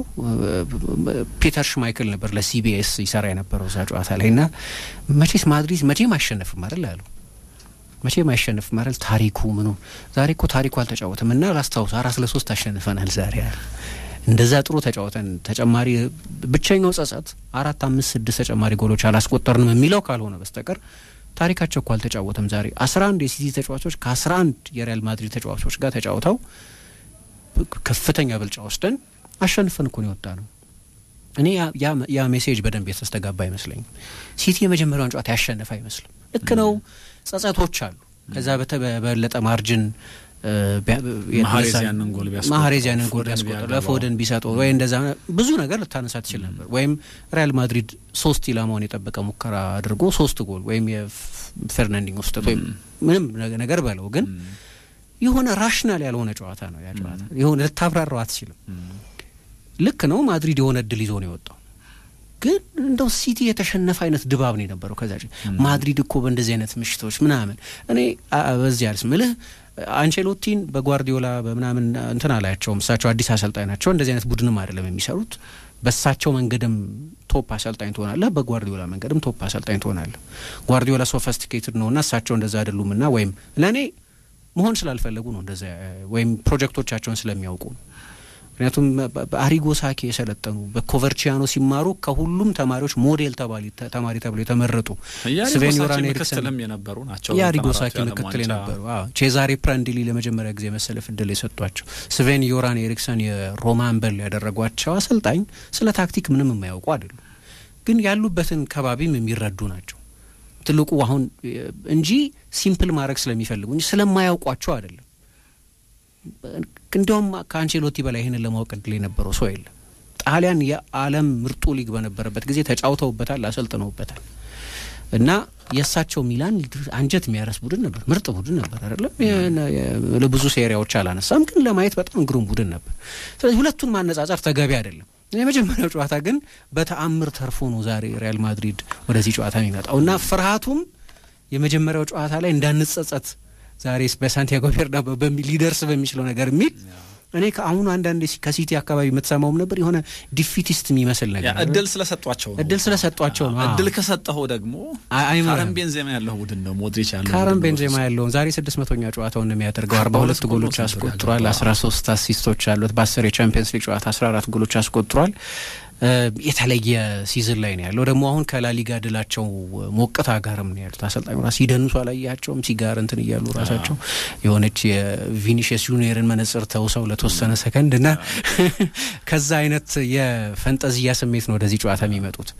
ፒተር ሽማይክል ነበር ለሲቢኤስ ይሰራ የነበረው እዛ ጨዋታ ላይ እና መቼስ ማድሪድ መቼም አይሸነፍም አይደል አሉ መቼም አይሸነፍም አይደል ታሪኩ ምኑ ዛሬ እኮ ታሪኩ አልተጫወትም እና ላስታውስ አራት ለሶስት አሸንፈናል ዛሬ አለ እንደዛ ጥሩ ተጫወተን ተጨማሪ ብቸኛው ጸጸት አራት አምስት ስድስት ተጨማሪ ጎሎች አላስቆጠርንም የሚለው ካልሆነ በስተቀር ታሪካቸው እኮ አልተጫወተም ዛሬ አስራ አንድ የሲቲ ተጫዋቾች ከአስራ አንድ የሪያል ማድሪድ ተጫዋቾች ጋር ተጫውተው ከፍተኛ ብልጫ ወስደን አሸንፈን እኮ ነው የወጣ ነው። እኔ ያ ሜሴጅ በደንብ የተስተጋባ አይመስለኝም። ሲቲ የመጀመሪያውን ጨዋታ ያሸነፈ አይመስልም። ልክ ነው፣ ጸጸቶች አሉ። ከዛ በበለጠ ማርጅን ማህሬዝ ያንን ጎል ቢያስቆጥር ማህሬዝ ያንን ጎል ቢያስቆጥር ለፎደን ቢሰጠው ወይ እንደዛ ብዙ ነገር ልታነሳ ትችል ነበር። ወይም ሪያል ማድሪድ ሶስት ኢላማውን የጠበቀ ሙከራ አድርጎ ሶስት ጎል ወይም የፌርናንዲንho ስህተት ወይም ምንም ነገር በለው ግን የሆነ ራሽናል ያልሆነ ጨዋታ ነው ያ ጨዋታ። የሆነ ልታብራራው አትችልም። ልክ ነው ማድሪድ የሆነ እድል ይዞ ነው የወጣው፣ ግን እንደው ሲቲ የተሸነፈ አይነት ድባብ ነው የነበረው። ከዛ ማድሪድ እኮ በእንደዚህ አይነት ምሽቶች ምናምን እኔ በዚህ አልስ ምልህ አንቼሎቲን በጓርዲዮላ በምናምን እንትን አላያቸውም። እሳቸው አዲስ አሰልጣኝ ናቸው። እንደዚህ አይነት ቡድንም አይደለም የሚሰሩት። በእሳቸው መንገድም ቶፕ አሰልጣኝ ትሆናለህ፣ በጓርዲዮላ መንገድም ቶፕ አሰልጣኝ ትሆናለህ። ጓርዲዮላ ሶፈስቲኬትድ ነውና እሳቸው እንደዛ አይደሉምና ወይም ለእኔ መሆን ስላልፈለጉ ነው እንደዛ ወይም ፕሮጀክቶቻቸውን ስለሚያውቁ ነው። ምክንያቱም በአሪጎ ሳኪ የሰለጠኑ በኮቨርቺያኖ ሲማሩ ከሁሉም ተማሪዎች ሞዴል ተማሪ ተብሎ የተመረጡ ስቬን ዮራን ኤሪክሰን የነበሩ ናቸው። የአሪጎ ሳኪ ምክትል የነበሩ ቼዛሬ ፕራንዲሊ ለመጀመሪያ ጊዜ መሰለፍ እድል የሰጧቸው ስቬን ዮራን ኤሪክሰን የሮማን በል ያደረጓቸው አሰልጣኝ ስለ ታክቲክ ምንም የማያውቁ አይደሉም፣ ግን ያሉበትን ከባቢም የሚረዱ ናቸው። ትልቁ አሁን እንጂ ሲምፕል ማድረግ ስለሚፈልጉ እንጂ ስለማያውቋቸው አይደለም። እንዲያውም ከአንቼሎቲ በላይ ይህንን ለማወቅ እድል የነበረው ሰው የለም። ጣሊያን የዓለም ምርጡ ሊግ በነበረበት ጊዜ ተጫውተውበታል፣ አሰልጥነውበታል። እና የእሳቸው ሚላን አንጀት የሚያረስ ቡድን ነበር፣ ምርጥ ቡድን ነበር አይደለም። ለብዙ ሴሪያዎች አላነሳም፣ ግን ለማየት በጣም ግሩም ቡድን ነበር። ስለዚህ ሁለቱን ማነጻጸር ተገቢ አይደለም። የመጀመሪያው ጨዋታ ግን በተአምር ተርፎ ነው ዛሬ ሪያል ማድሪድ ወደዚህ ጨዋታ የሚመጣው እና ፍርሃቱም የመጀመሪያው ጨዋታ ላይ እንዳንጸጸት ዛሬ በሳንቲያጎ ቤርናባው በሚል ሊደርስ በሚችለው ነገር የሚል እኔ ከአሁኑ አንዳንድ ከሲቲ አካባቢ የምትሰማውም ነበር የሆነ ዲፊቲስት የሚመስል ነገር እድል ስለሰጧቸው ነው። እድል ስለሰጧቸው ነው። እድል ከሰጠኸው ደግሞ ካረም ቤንዜማ ያለው ቡድን ነው። ሞድሪች ያለው ካረም ቤንዜማ ያለውን ዛሬ ስድስት መቶኛ ጨዋታውን የሚያደርገው አርባ ሁለት ጎሎች አስቆጥሯል። አስራ ሶስት አሲስቶች አሉት። በአስር የቻምፒየንስ ሊግ ጨዋታ አስራ አራት ጎሎች አስቆጥሯል። የተለየ ሲዝን ላይ ነው ያለው። ደግሞ አሁን ከላሊጋ ድላቸው ሞቅታ ጋርም ነው ያሉት። አሰልጣኙ ራስ ሲደንሱ አላያቸውም ሲጋር እንትን እያሉ ራሳቸው የሆነች የቪኒሽስ ጁኒየርን መነጽር ተውሰው ለተወሰነ ሰከንድ እና ከዛ አይነት የፈንጠዝያ ስሜት ነው ወደዚህ ጨዋታ የሚመጡት።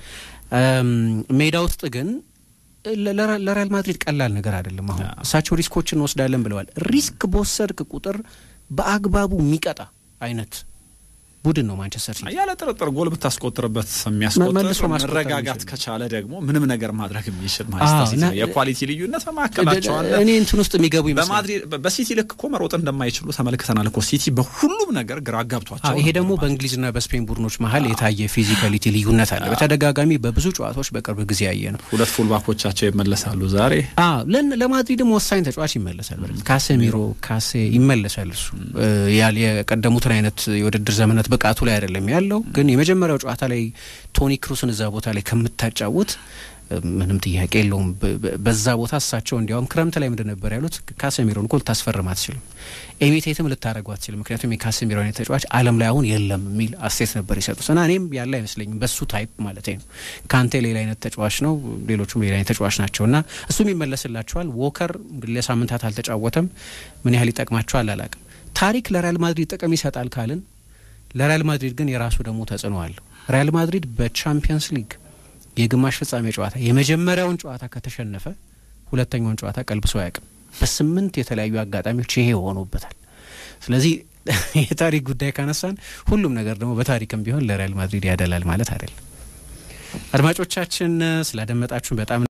ሜዳ ውስጥ ግን ለሪያል ማድሪድ ቀላል ነገር አይደለም። አሁን እሳቸው ሪስኮችን እንወስዳለን ብለዋል። ሪስክ በወሰድክ ቁጥር በአግባቡ የሚቀጣ አይነት ቡድን ነው ማንቸስተር ሲቲ። ያለ ጥርጥር ጎል ብታስቆጥርበት የሚያስቆጥር መረጋጋት ከቻለ ደግሞ ምንም ነገር ማድረግ የሚችል ማንቸስተር ሲቲ ነው። የኳሊቲ ልዩነት በመካከላቸው አለ። እኔ እንትን ውስጥ የሚገቡ ይመስላል። በማድሪድ በሲቲ ልክ እኮ መሮጥ እንደማይችሉ ተመልክተናል እኮ ሲቲ በሁሉም ነገር ግራ አጋብቷቸው። ይሄ ደግሞ በእንግሊዝና በስፔን ቡድኖች መሀል የታየ ፊዚካሊቲ ልዩነት አለ። በተደጋጋሚ በብዙ ጨዋታዎች በቅርብ ጊዜ ያየ ነው። ሁለት ፉልባኮቻቸው ይመለሳሉ ዛሬ። ለማድሪድም ወሳኝ ተጫዋች ይመለሳል። ካሴሚሮ ካሴ ይመለሳል። እሱ የቀደሙትን አይነት የውድድር ዘመናት ብቃቱ ላይ አይደለም ያለው። ግን የመጀመሪያው ጨዋታ ላይ ቶኒ ክሩስን እዛ ቦታ ላይ ከምታጫውት ምንም ጥያቄ የለውም። በዛ ቦታ እሳቸው እንዲያውም ክረምት ላይ ምንድን ነበር ያሉት? ካሴሚሮን እኮ ልታስፈርም አትችልም፣ ኤሚቴትም ልታደረጉ አትችልም። ምክንያቱም የካሴሚሮ አይነት ተጫዋች ዓለም ላይ አሁን የለም የሚል አስተያየት ነበር የሰጡት እና እኔም ያለ አይመስለኝም በሱ ታይፕ ማለት ነው። ካንቴ ሌላ አይነት ተጫዋች ነው፣ ሌሎቹም ሌላ አይነት ተጫዋች ናቸው እና እሱም ይመለስላቸዋል። ዎከር ለሳምንታት አልተጫወተም። ምን ያህል ይጠቅማቸዋል አላቅም። ታሪክ ለሪያል ማድሪድ ጥቅም ይሰጣል ካልን ለሪያል ማድሪድ ግን የራሱ ደግሞ ተጽዕኖ አለው። ሪያል ማድሪድ በቻምፒየንስ ሊግ የግማሽ ፍጻሜ ጨዋታ የመጀመሪያውን ጨዋታ ከተሸነፈ ሁለተኛውን ጨዋታ ቀልብሶ አያውቅም። በስምንት የተለያዩ አጋጣሚዎች ይሄ ሆኖበታል። ስለዚህ የታሪክ ጉዳይ ካነሳን ሁሉም ነገር ደግሞ በታሪክም ቢሆን ለሪያል ማድሪድ ያደላል ማለት አይደለም። አድማጮቻችን ስላደመጣችሁን በጣም